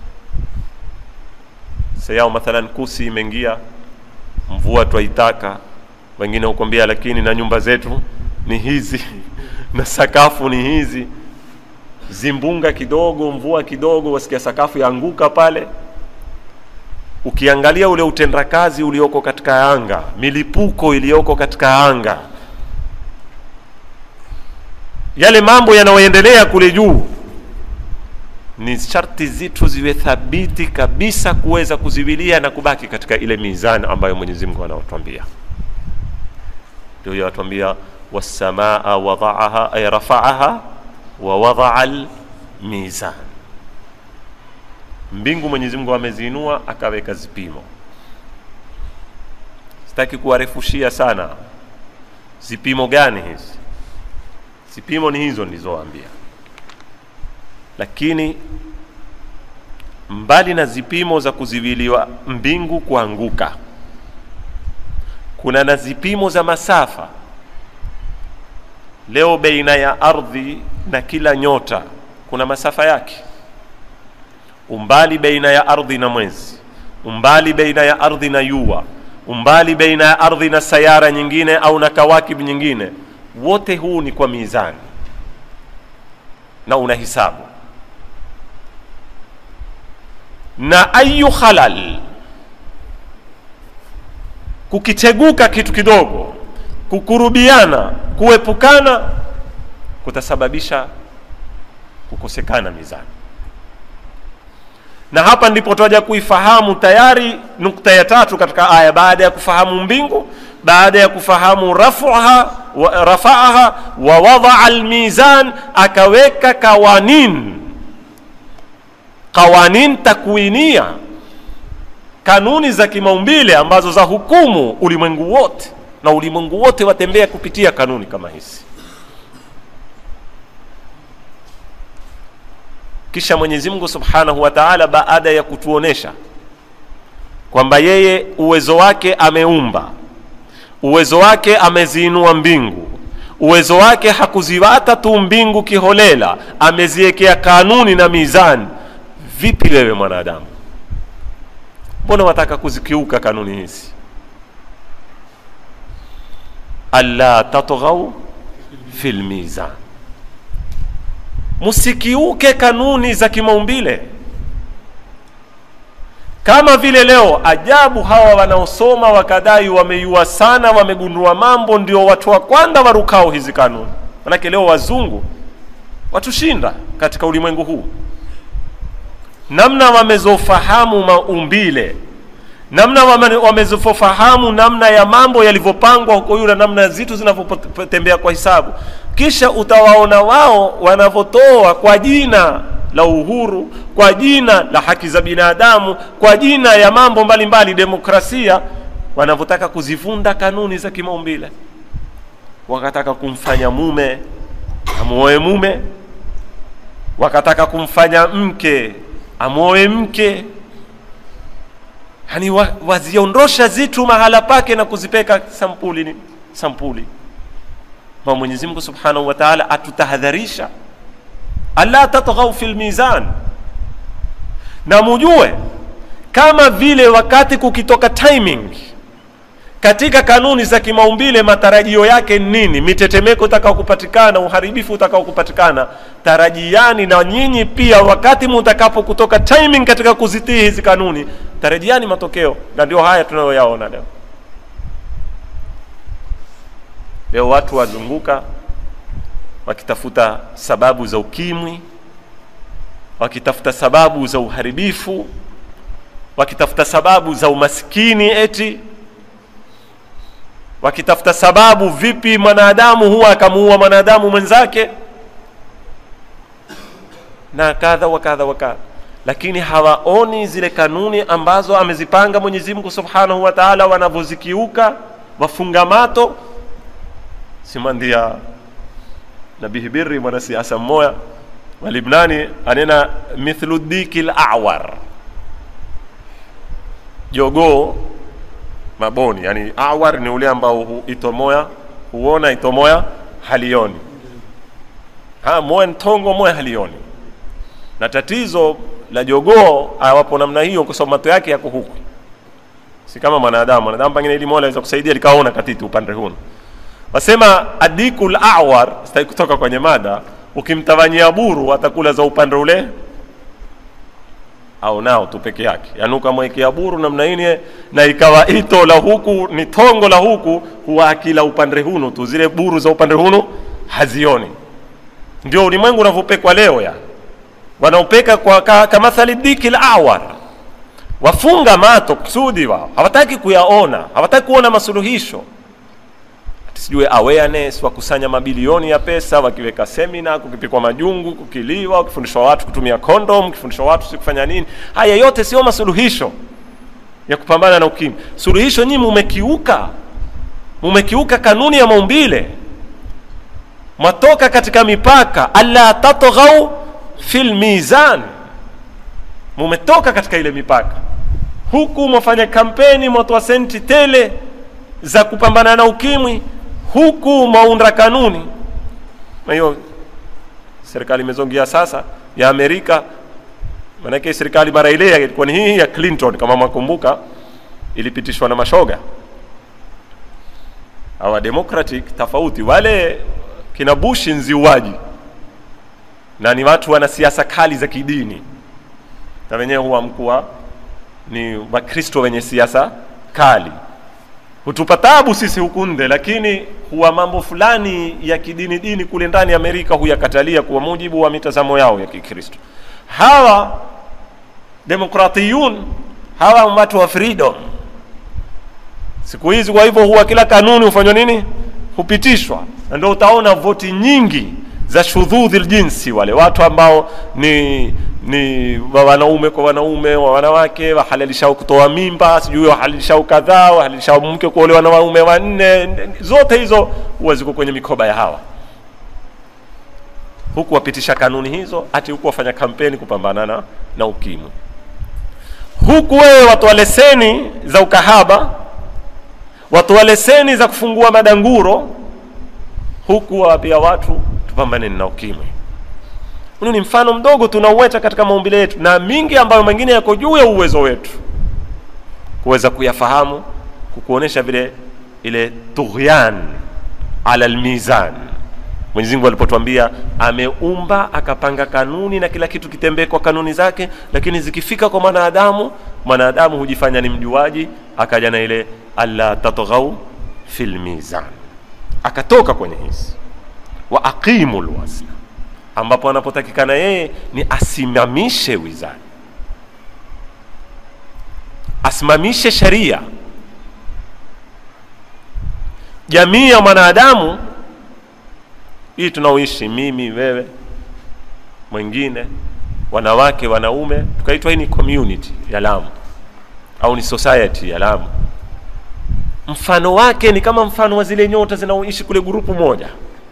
sayao mathalan kusi imeingia mvua twaitaka wengine hukwambia lakini na nyumba zetu ni hizi na sakafu ni hizi zimbunga kidogo mvua kidogo wasikia sakafu yaanguka pale ukiangalia ule utendakazi ulioko katika anga milipuko iliyoko katika anga yale mambo yanayoendelea kule juu ni sharti zitu ziwe thabiti kabisa kuweza kuziwilia na kubaki katika ile mizani ambayo mwenyezi mungu anaotwambia ndio hiyo atuambia wassamaa wadaaha ay rafaaha wa wadaa lmizan mbingu mwenyezi mungu ameziinua akaweka zipimo sitaki kuwarefushia sana zipimo gani hizi zipimo ni hizo nilizoambia lakini mbali na zipimo za kuziwiliwa mbingu kuanguka kuna na zipimo za masafa leo baina ya ardhi na kila nyota kuna masafa yake umbali baina ya ardhi na mwezi umbali baina ya ardhi na yua umbali baina ya ardhi na sayara nyingine au na kawakib nyingine wote huu ni kwa mizani na una hisabu na ayu khalal kukiteguka kitu kidogo kukurubiana kuepukana kutasababisha kukosekana mizani na hapa ndipo twaja kuifahamu tayari nukta ya tatu katika aya baada ya kufahamu mbingu baada ya kufahamu rafuha wa, rafaaha wa wadaa almizan akaweka kawanin kawanin takwinia kanuni za kimaumbile ambazo za hukumu ulimwengu wote na ulimwengu wote watembea kupitia kanuni kama hizi kisha mwenyezi mungu subhanahu wa taala baada ya kutuonesha kwamba yeye uwezo wake ameumba uwezo wake ameziinua mbingu uwezo wake hakuziwata tu mbingu kiholela ameziwekea kanuni na mizani vipi wewe mwanadamu mbona wataka kuzikiuka kanuni hizi alla tatghau fi lmizan msikiuke kanuni za kimaumbile kama vile leo ajabu hawa wanaosoma wakadai wameiua sana wamegundua mambo ndio watu wa kwanza warukao hizi kanuni manake leo wazungu watushinda katika ulimwengu huu namna wamezofahamu maumbile namna wamezofahamu namna ya mambo yalivyopangwa huko yule namna ya zitu zinavyotembea kwa hisabu kisha utawaona wao wanavyotoa kwa jina la uhuru kwa jina la haki za binadamu kwa jina ya mambo mbalimbali mbali, demokrasia wanavyotaka kuzivunda kanuni za kimaumbile wakataka kumfanya mume amuoe mume wakataka kumfanya mke amwoe mke yani wa, waziondosha zitu mahala pake na kuzipeka sampuli ni sampuli ma mwenyezi mungu subhanahu wa taala atutahadharisha alla tatghau fi lmizan na mujue kama vile wakati kukitoka timing katika kanuni za kimaumbile matarajio yake nini mitetemeko utakao kupatikana uharibifu utakao kupatikana tarajiani na nyinyi pia wakati mutakapo kutoka timing katika kuzitii hizi kanuni tarajiani matokeo na ndio haya tunayoyaona leo leo watu wazunguka wakitafuta sababu za ukimwi wakitafuta sababu za uharibifu wakitafuta sababu za umaskini eti wakitafuta sababu vipi mwanadamu huwa akamuua mwanadamu mwenzake na kadha wa kadha wa kadha lakini hawaoni zile kanuni ambazo amezipanga mwenyezi mungu subhanahu wa taala wanavyozikiuka wafungamato simandia nabihi birri mwanasiasa mmoya wa libnani anena mithlu diki lawar jogoo maboni yani awar ni ule ambao hu, itomoya huona itomoya halioni ha moya ntongo moya halioni na tatizo la jogoo awapo namna hiyo kwa sababu mato yake yako huku si kama mwanadamu mwanadamu pengine ili mola aweza kusaidia likaona katiti upande huno wasema adikul awar sitaki kutoka kwenye mada ukimtawanyia buru atakula za upande ule au nao tu peke yake yaani ukamwekea buru namna ini na ikawa ito la huku ni tongo la huku huwa akila upande hunu tu zile buru za upande hunu hazioni ndio ulimwengu unavyopekwa leo ya wanaopeka kwa ka, kamathali diki lawar wafunga mato kusudi wao hawataki kuyaona hawataki kuona masuluhisho sijue awareness wakusanya mabilioni ya pesa wakiweka semina kukipikwa majungu kukiliwa kufundishwa watu kutumia kondom kufundishwa watu si kufanya nini haya yote sio masuluhisho ya kupambana na ukimwi suluhisho nyinyi mumekiuka mumekiuka kanuni ya maumbile mwatoka katika mipaka alla tatghau fil mizan mumetoka katika ile mipaka huku mwafanya kampeni mwatoa senti tele za kupambana na ukimwi huku mwaunda kanuni na hiyo serikali imezongia sasa ya amerika manake serikali mara ile ilikuwa ni hii ya clinton kama mwakumbuka ilipitishwa na mashoga hawa democratic tofauti wale kina bushi nziuaji na ni watu wana siasa kali za kidini na wenyewe huwa mkuwa ni wakristo wenye siasa kali hutupa tabu sisi huku nde lakini huwa mambo fulani ya kidini dini kule ndani ya amerika huyakatalia kwa mujibu wa mitazamo yao ya kikristo hawa demokratiyun hawa watu wa freedom siku hizi kwa hivyo huwa kila kanuni hufanywa nini hupitishwa na ndio utaona voti nyingi za shudhudhi ljinsi wale watu ambao ni ni wa wanaume kwa wanaume wa wanawake wahalalishao kutoa mimba sijui wahalalishao kadhaa wahalalishao mke kuolewa na waume wanne zote hizo huwa ziko kwenye mikoba ya hawa huku wapitisha kanuni hizo hati huku wafanya kampeni kupambana na, na ukimwi huku wewe watoa leseni za ukahaba watoa leseni za kufungua madanguro huku wawapia watu tupambane na ukimwi huu ni mfano mdogo tunauweta katika maumbile yetu na mingi ambayo mengine yako juu ya uwezo wetu kuweza kuyafahamu kukuonesha vile ile tughyan ala lmizan mwenyezi mungu alipotwambia ameumba akapanga kanuni na kila kitu kitembee kwa kanuni zake lakini zikifika kwa mwanadamu mwanadamu hujifanya ni mjuaji akaja na ile alla tatghau fi lmizan akatoka kwenye hizi wa aqimu lwazna ambapo anapotakikana yeye ni asimamishe wizani asimamishe sheria jamii ya mwanadamu hii tunaoishi mimi wewe mwingine wanawake wanaume tukaitwa hii ni community ya lamu au ni society ya lamu mfano wake ni kama mfano wa zile nyota zinaoishi kule grupu moja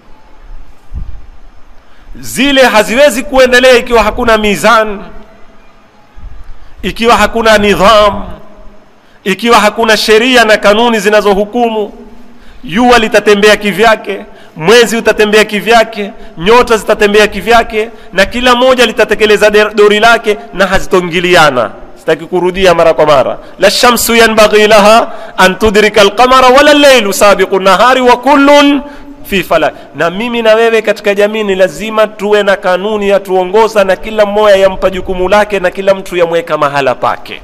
zile haziwezi kuendelea ikiwa hakuna mizan ikiwa hakuna nidham ikiwa hakuna sheria na kanuni zinazohukumu jua litatembea kivyake mwezi utatembea kivyake nyota zitatembea kivyake na kila moja litatekeleza dori lake na hazitoingiliana sitaki kurudia mara kwa mara la shamsu yanbaghi laha an tudrika alqamara wala lleilu sabiqu nahari wa kullun fi falak na mimi na wewe katika jamii ni lazima tuwe na kanuni ya tuongoza na kila mmoja yampa jukumu lake na kila mtu yamweka mahala pake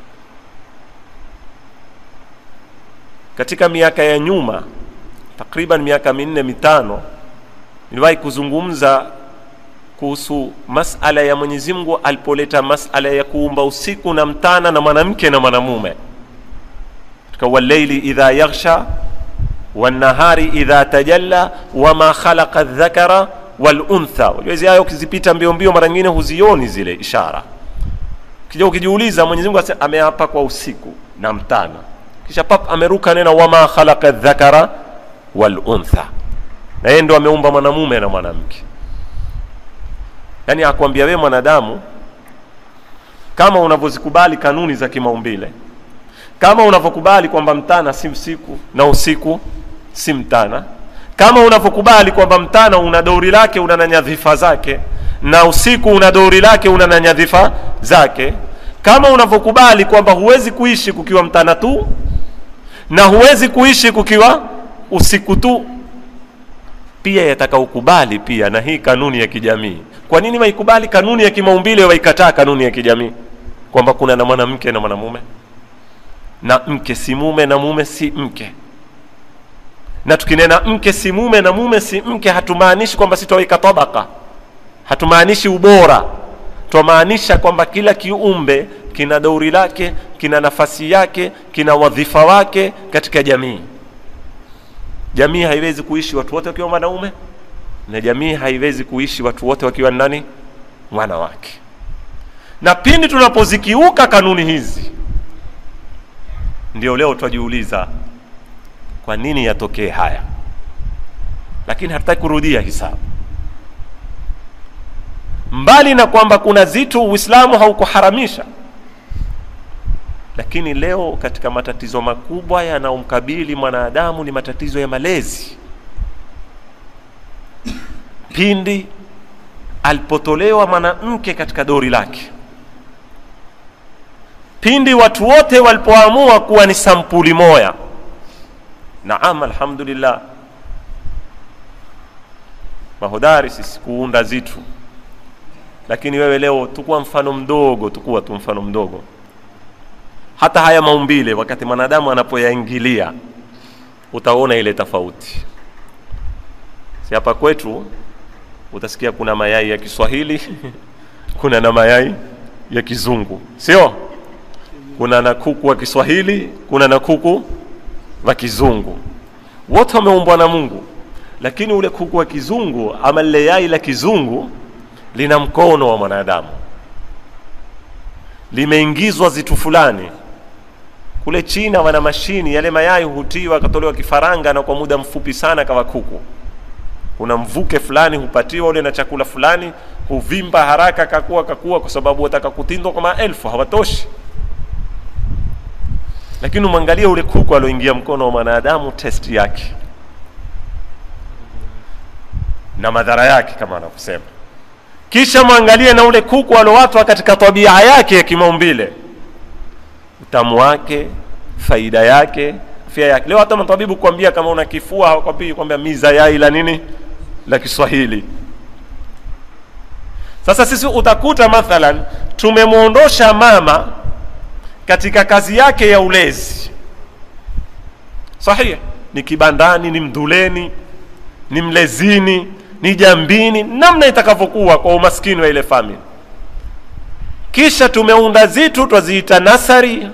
katika miaka ya nyuma takriban miaka minne mitano niliwahi kuzungumza kuhusu masala ya mwenyezi mungu alipoleta masala ya kuumba usiku na mtana na mwanamke na mwanamume katika walleili idha yaghsha wannahari idha tajalla wama khalaqa dhakara waluntha unajua hizi aya ukizipita mbio mbio mara nyingine huzioni zile ishara kija ukijiuliza mwenyezi mungu ase- ameapa kwa usiku na mtana kisha pap ameruka nena wama khalaqa dhakara waluntha na yeye ndo ameumba mwanamume na mwanamke yaani akwambia wewe mwanadamu kama unavyozikubali kanuni za kimaumbile kama unavyokubali kwamba mtana si usiku na usiku si mtana kama unavyokubali kwamba mtana una dori lake una na nyadhifa zake na usiku una dori lake una na nyadhifa zake kama unavyokubali kwamba huwezi kuishi kukiwa mtana tu na huwezi kuishi kukiwa usiku tu pia yataka ukubali pia na hii kanuni ya kijamii kwa nini waikubali kanuni ya kimaumbile waikataa kanuni ya kijamii kwamba kuna na mwanamke na mwanamume na mke si mume na mume si mke na tukinena mke si mume na mume si mke hatumaanishi kwamba sitaweka tabaka hatumaanishi ubora twamaanisha kwamba kila kiumbe kina dauri lake kina nafasi yake kina wadhifa wake katika jamii jamii haiwezi kuishi watu wote wakiwa wanaume na jamii haiwezi kuishi watu wote wakiwa nani wanawake na pindi tunapozikiuka kanuni hizi ndio leo twajiuliza kwa nini yatokee haya lakini hatutaki kurudia hisabu mbali na kwamba kuna zitu uislamu haukuharamisha lakini leo katika matatizo makubwa yanayomkabili mwanadamu ni matatizo ya malezi pindi alipotolewa mwanamke katika dori lake pindi watu wote walipoamua kuwa ni sampuli moya naam alhamdulillah mahodari sisi kuunda zitu lakini wewe leo tukuwa mfano mdogo tukuwa tu mfano mdogo hata haya maumbile wakati mwanadamu anapoyaingilia utaona ile tofauti si hapa kwetu utasikia kuna mayai ya kiswahili kuna na mayai ya kizungu sio kuna na kuku wa kiswahili kuna na kuku wa kizungu wote wameumbwa na mungu lakini ule kuku wa kizungu ama lile yai la kizungu lina mkono wa mwanadamu limeingizwa zitu fulani kule china wana mashini yale mayai hutiwa akatolewa kifaranga na kwa muda mfupi sana kawa kuku kuna mvuke fulani hupatiwa ule na chakula fulani huvimba haraka kakua kakua kwa sababu wataka kutindwa kwa maelfu hawatoshi lakini umwangalie ule kuku alioingia mkono wa mwanadamu testi yake na madhara yake kama anavyosema kisha mwangalie na ule kuku aliowatwa katika tabia yake ya kimaumbile utamu wake faida yake afya yake leo hata matabibu kuambia kama una kifua hawakwambii kwambia miza yai la nini la kiswahili sasa sisi utakuta mathalan tumemwondosha mama katika kazi yake ya ulezi sahihi ni kibandani ni mduleni ni mlezini ni jambini namna itakavyokuwa kwa umaskini wa ile famili kisha tumeunda zitu twaziita nasari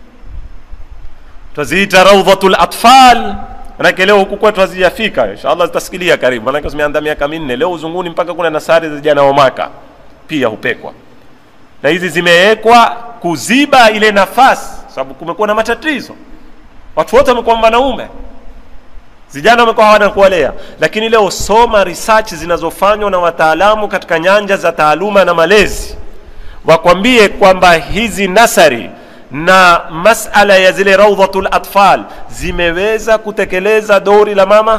twaziita raudhatul atfal manake leo huku kwetu hazijafika inshallah zitasikilia karibu manake zimeanza miaka minne leo uzunguni mpaka kuna nasari za vijana wa maka pia hupekwa na hizi zimewekwa kuziba ile nafasi sababu kumekuwa na matatizo watu wote wamekuwa wanaume vijana wamekuwa hawana kuwalea lakini leo soma research zinazofanywa na wataalamu katika nyanja za taaluma na malezi wakwambie kwamba hizi nasari na masala ya zile raudhatul atfal zimeweza kutekeleza dori la mama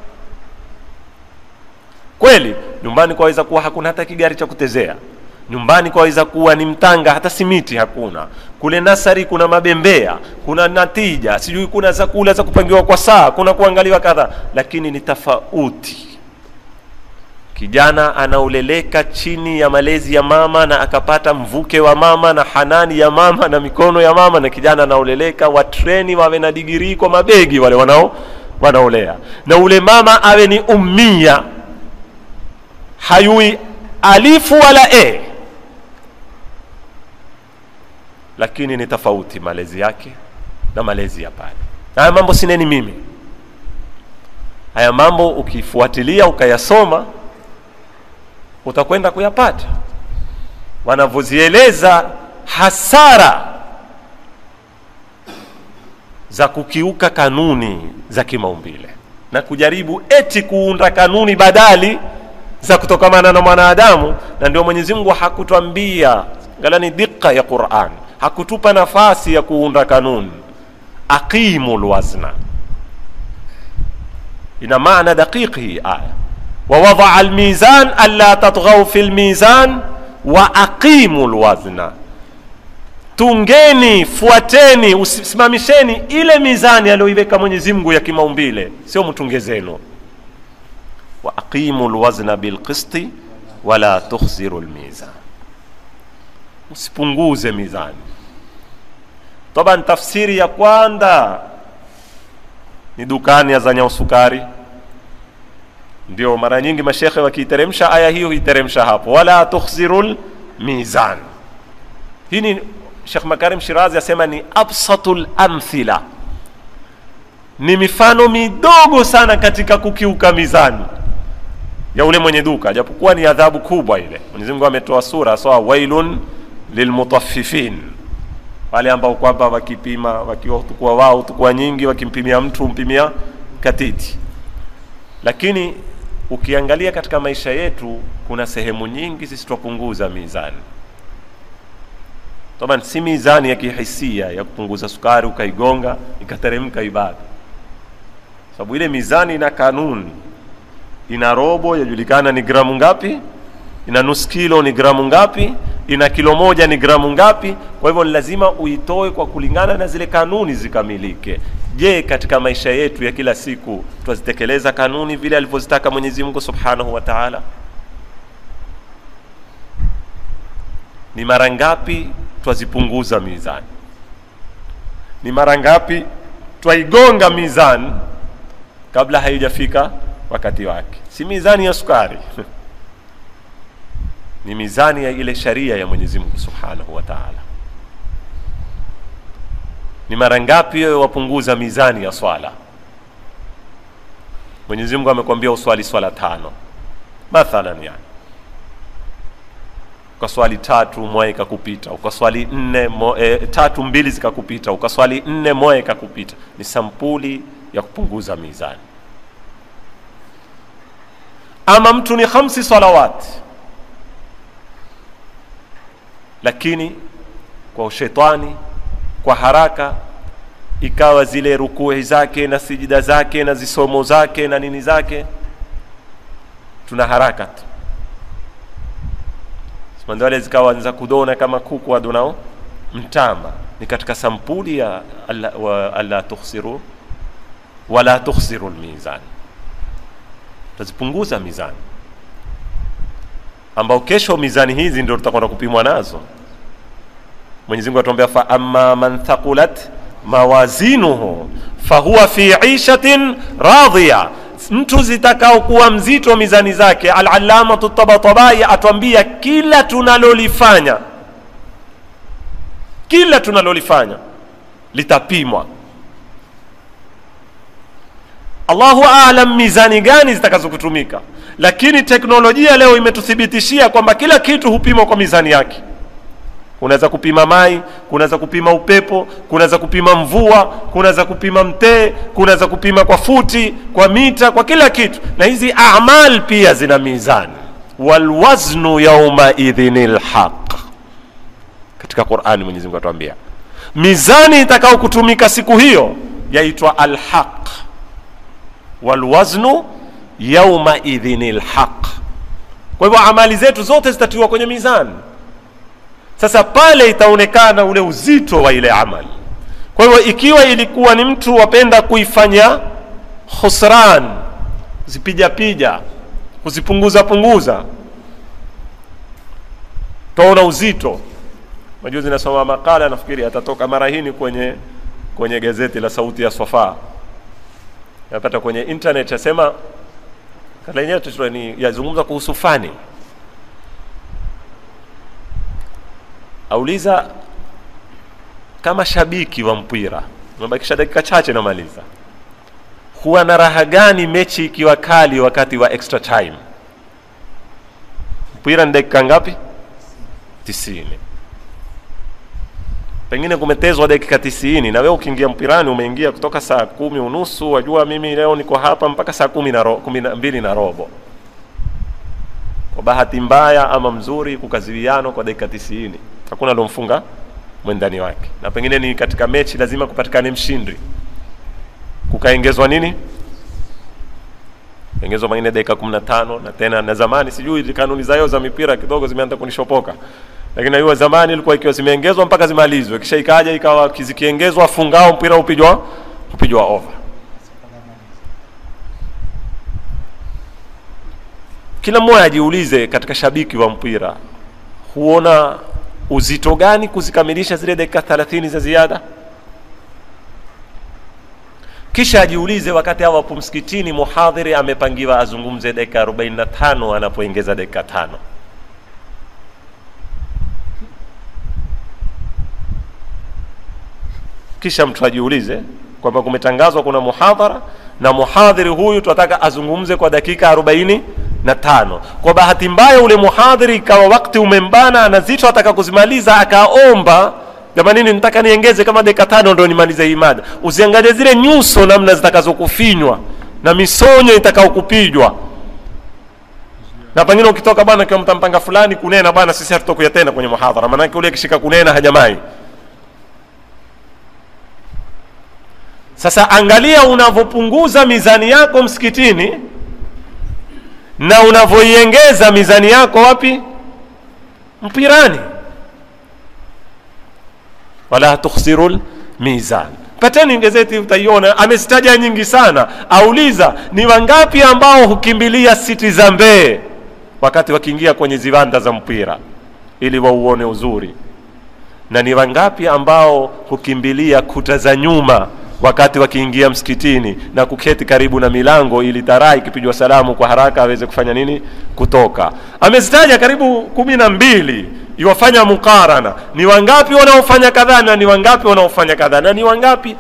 kweli nyumbani kwaweza kuwa hakuna hata kigari cha kutezea nyumbani kwaweza kuwa ni mtanga hata simiti hakuna kule nasari kuna mabembea kuna natija sijui kuna zakula za kupangiwa kwa saa kuna kuangaliwa kadha lakini ni tofauti kijana anaoleleka chini ya malezi ya mama na akapata mvuke wa mama na hanani ya mama na mikono ya mama na kijana anaoleleka watreni wawe na digirii kwa mabegi wale wanao wanaolea na ule mama awe ni ummia hayui alifu wala e lakini ni tofauti malezi yake na malezi ya pale na haya mambo sineni mimi haya mambo ukifuatilia ukayasoma utakwenda kuyapata wanavyozieleza hasara za kukiuka kanuni za kimaumbile na kujaribu eti kuunda kanuni badali za kutokamana na mwanadamu na ndio mwenyezi mungu hakutwambia galani dika ya quran hakutupa nafasi ya kuunda kanuni aqimu lwazna ina maana daqiqi hii aya wawadaa lmizan alla tatghau fi lmizan wa aqimu lwazna tungeni fuateni usimamisheni ile mizani aliyoiweka mwenyezi mungu ya kimaumbile sio mtunge zenu wa aqimu lwazna bilqisti wala tukhsiru lmizan usipunguze mizani taban tafsiri ya kwanza ni dukani azanya usukari ndio mara nyingi mashekhe wakiiteremsha aya hiyo huiteremsha hapo wala tukhsiru lmizan hii ni shekh makarim shirazi asema ni absatu lamthila ni mifano midogo sana katika kukiuka mizani ya ule mwenye duka japokuwa ni adhabu kubwa ile mwenyezi mungu ametoa sura sawa wailun lilmutaffifin wale ambao kwamba wakipima wakiwa tukua wao tukua nyingi wakimpimia mtu mpimia katiti lakini ukiangalia katika maisha yetu kuna sehemu nyingi sisi twapunguza mizani taban si mizani ya kihisia ya kupunguza sukari ukaigonga ikateremka ibada sababu ile mizani ina kanuni ina robo yajulikana ni gramu ngapi ina nusu kilo ni gramu ngapi ina kilo moja ni gramu ngapi kwa hivyo ni lazima uitoe kwa kulingana na zile kanuni zikamilike je katika maisha yetu ya kila siku twazitekeleza kanuni vile alivyozitaka mwenyezi mungu subhanahu wa taala ni mara ngapi twazipunguza mizani ni mara ngapi twaigonga mizani kabla haijafika wakati wake si mizani ya sukari ni mizani ya ile sharia ya mwenyezi mungu subhanahu wa taala ni mara ngapi wewe wapunguza mizani ya swala mwenyezi mungu amekwambia uswali swala tano mathalan yani ukaswali tatu moja ikakupita ukaswali nne mo, e, tatu mbili zikakupita ukaswali nne moja ikakupita ni sampuli ya kupunguza mizani ama mtu ni khamsi salawati lakini kwa ushetani kwa haraka ikawa zile rukui zake na sijida zake na zisomo zake na nini zake tuna haraka tu simanziwale zikawa za kudona kama kuku adonao mtama ni katika sampuli ya alla, wa, alla tukhsiru wala tukhsiru lmizan tazipunguza mizani ambao kesho mizani hizi ndio tutakwenda kupimwa nazo mwenyezi mungu atuambia fa amma man thaqulat mawazinuhu fahuwa fi ishatin radhiya mtu zitakaokuwa mzito mizani zake alalamatu tabatabai atwambia kila tunalolifanya kila tunalolifanya litapimwa allahu alam mizani gani zitakazokutumika lakini teknolojia leo imetuthibitishia kwamba kila kitu hupimwa kwa mizani yake kunaweza kupima mai kunaweza kupima upepo kunaweza kupima mvua kunaweza kupima mtee kunaweza kupima kwa futi kwa mita kwa kila kitu na hizi amal pia zina mizani walwaznu yaumaidhin lhaq katika qurani mwenyezi mungu atuambia mizani itakao kutumika siku hiyo yaitwa alhaq walwaznu yaumaidhin lhaq kwa hivyo amali zetu zote zitatiwa kwenye mizani sasa pale itaonekana ule uzito wa ile amali kwa hivyo ikiwa ilikuwa ni mtu wapenda kuifanya khusran zipijapija kuzipunguza punguza taona uzito majuzi nasoma makala nafikiri atatoka mara hini kwenye kwenye gazeti la sauti ya sofa napata kwenye internet yasema kala yenyewe ni yazungumza kuhusu fani auliza kama shabiki wa mpira umebakisha dakika chache namaliza huwa na raha gani mechi ikiwa kali wakati wa extra time mpira ni dakika ngapi tisini pengine kumetezwa dakika tisini na wewe ukiingia mpirani umeingia kutoka saa kumi unusu wajua mimi leo niko hapa mpaka saa kumi na ro, kumi na mbili na robo kwa bahati mbaya ama mzuri kukaziwiano kwa dakika tisini hakuna alomfunga mwendani wake na pengine ni katika mechi lazima kupatikane mshindi kukaengezwa nini engezwa pengine dakika kumi na tano na tena na zamani sijui kanuni zayo za mipira kidogo zimeanza kunishopoka lakini najua zamani ilikuwa ikiwa zimeongezwa mpaka zimalizwe kisha ikaja ikawa zikiongezwa fungao mpira upijwa upijwa over kila mmoja ajiulize katika shabiki wa mpira huona uzito gani kuzikamilisha zile dakika 30 za ziada kisha ajiulize wakati hawa wapo msikitini muhadhiri amepangiwa azungumze dakika 45 anapoongeza dakika tano kisha mtu ajiulize kwamba kumetangazwa kuna muhadhara na muhadhiri huyu tunataka azungumze kwa dakika arobaini na tano kwa bahati mbaya ule muhadhiri ikawa wakati umembana anazito ataka kuzimaliza akaomba jamanini nitaka niengeze kama dakika tano ndo nimalize hii mada usiangalie zile nyuso namna zitakazokufinywa na misonyo itakaokupijwa na pengine ukitoka bwana kiwa mtampanga fulani kunena bwana sisi hatutokuya tena kwenye muhadhara maanake ule akishika kunena hajamai sasa angalia unavyopunguza mizani yako msikitini na unavyoiengeza mizani yako wapi mpirani wala tukhsiru lmizan pateni gazeti utaiona amezitaja nyingi sana auliza ni wangapi ambao hukimbilia siti za mbee wakati wakiingia kwenye ziwanda za mpira ili wauone uzuri na ni wangapi ambao hukimbilia kuta za nyuma wakati wakiingia msikitini na kuketi karibu na milango ili taraa ikipigwa salamu kwa haraka aweze kufanya nini kutoka amezitaja karibu kumi na mbili iwafanya mukarana ni wangapi wanaofanya kadhaa na ni wangapi wanaofanya kadhaa na ni wangapi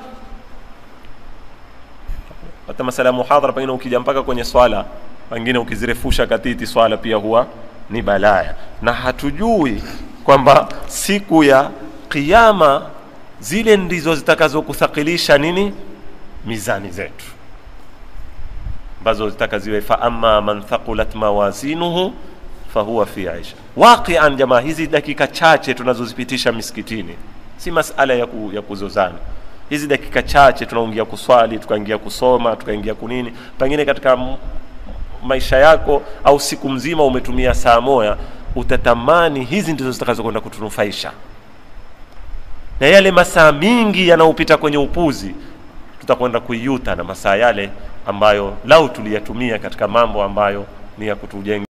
hata masala ya muhadhara pengine ukija mpaka kwenye swala pengine ukizirefusha katiti swala pia huwa ni balaya na hatujui kwamba siku ya kiama zile ndizo zitakazokuthakilisha nini mizani zetu ambazo zitaka ziwe fa amma man thaqulat mawazinuhu fahuwa fi aisha waqian jamaa hizi dakika chache tunazozipitisha misikitini si masala ya, ku, ya kuzozana hizi dakika chache tunaingia kuswali tukaingia kusoma tukaingia kunini pengine katika m- maisha yako au siku mzima umetumia saa moya utatamani hizi ndizo zitakazokwenda kutunufaisha na yale masaa mingi yanayopita kwenye upuzi tutakwenda kuiuta na masaa yale ambayo lau tuliyatumia katika mambo ambayo ni ya kutujenga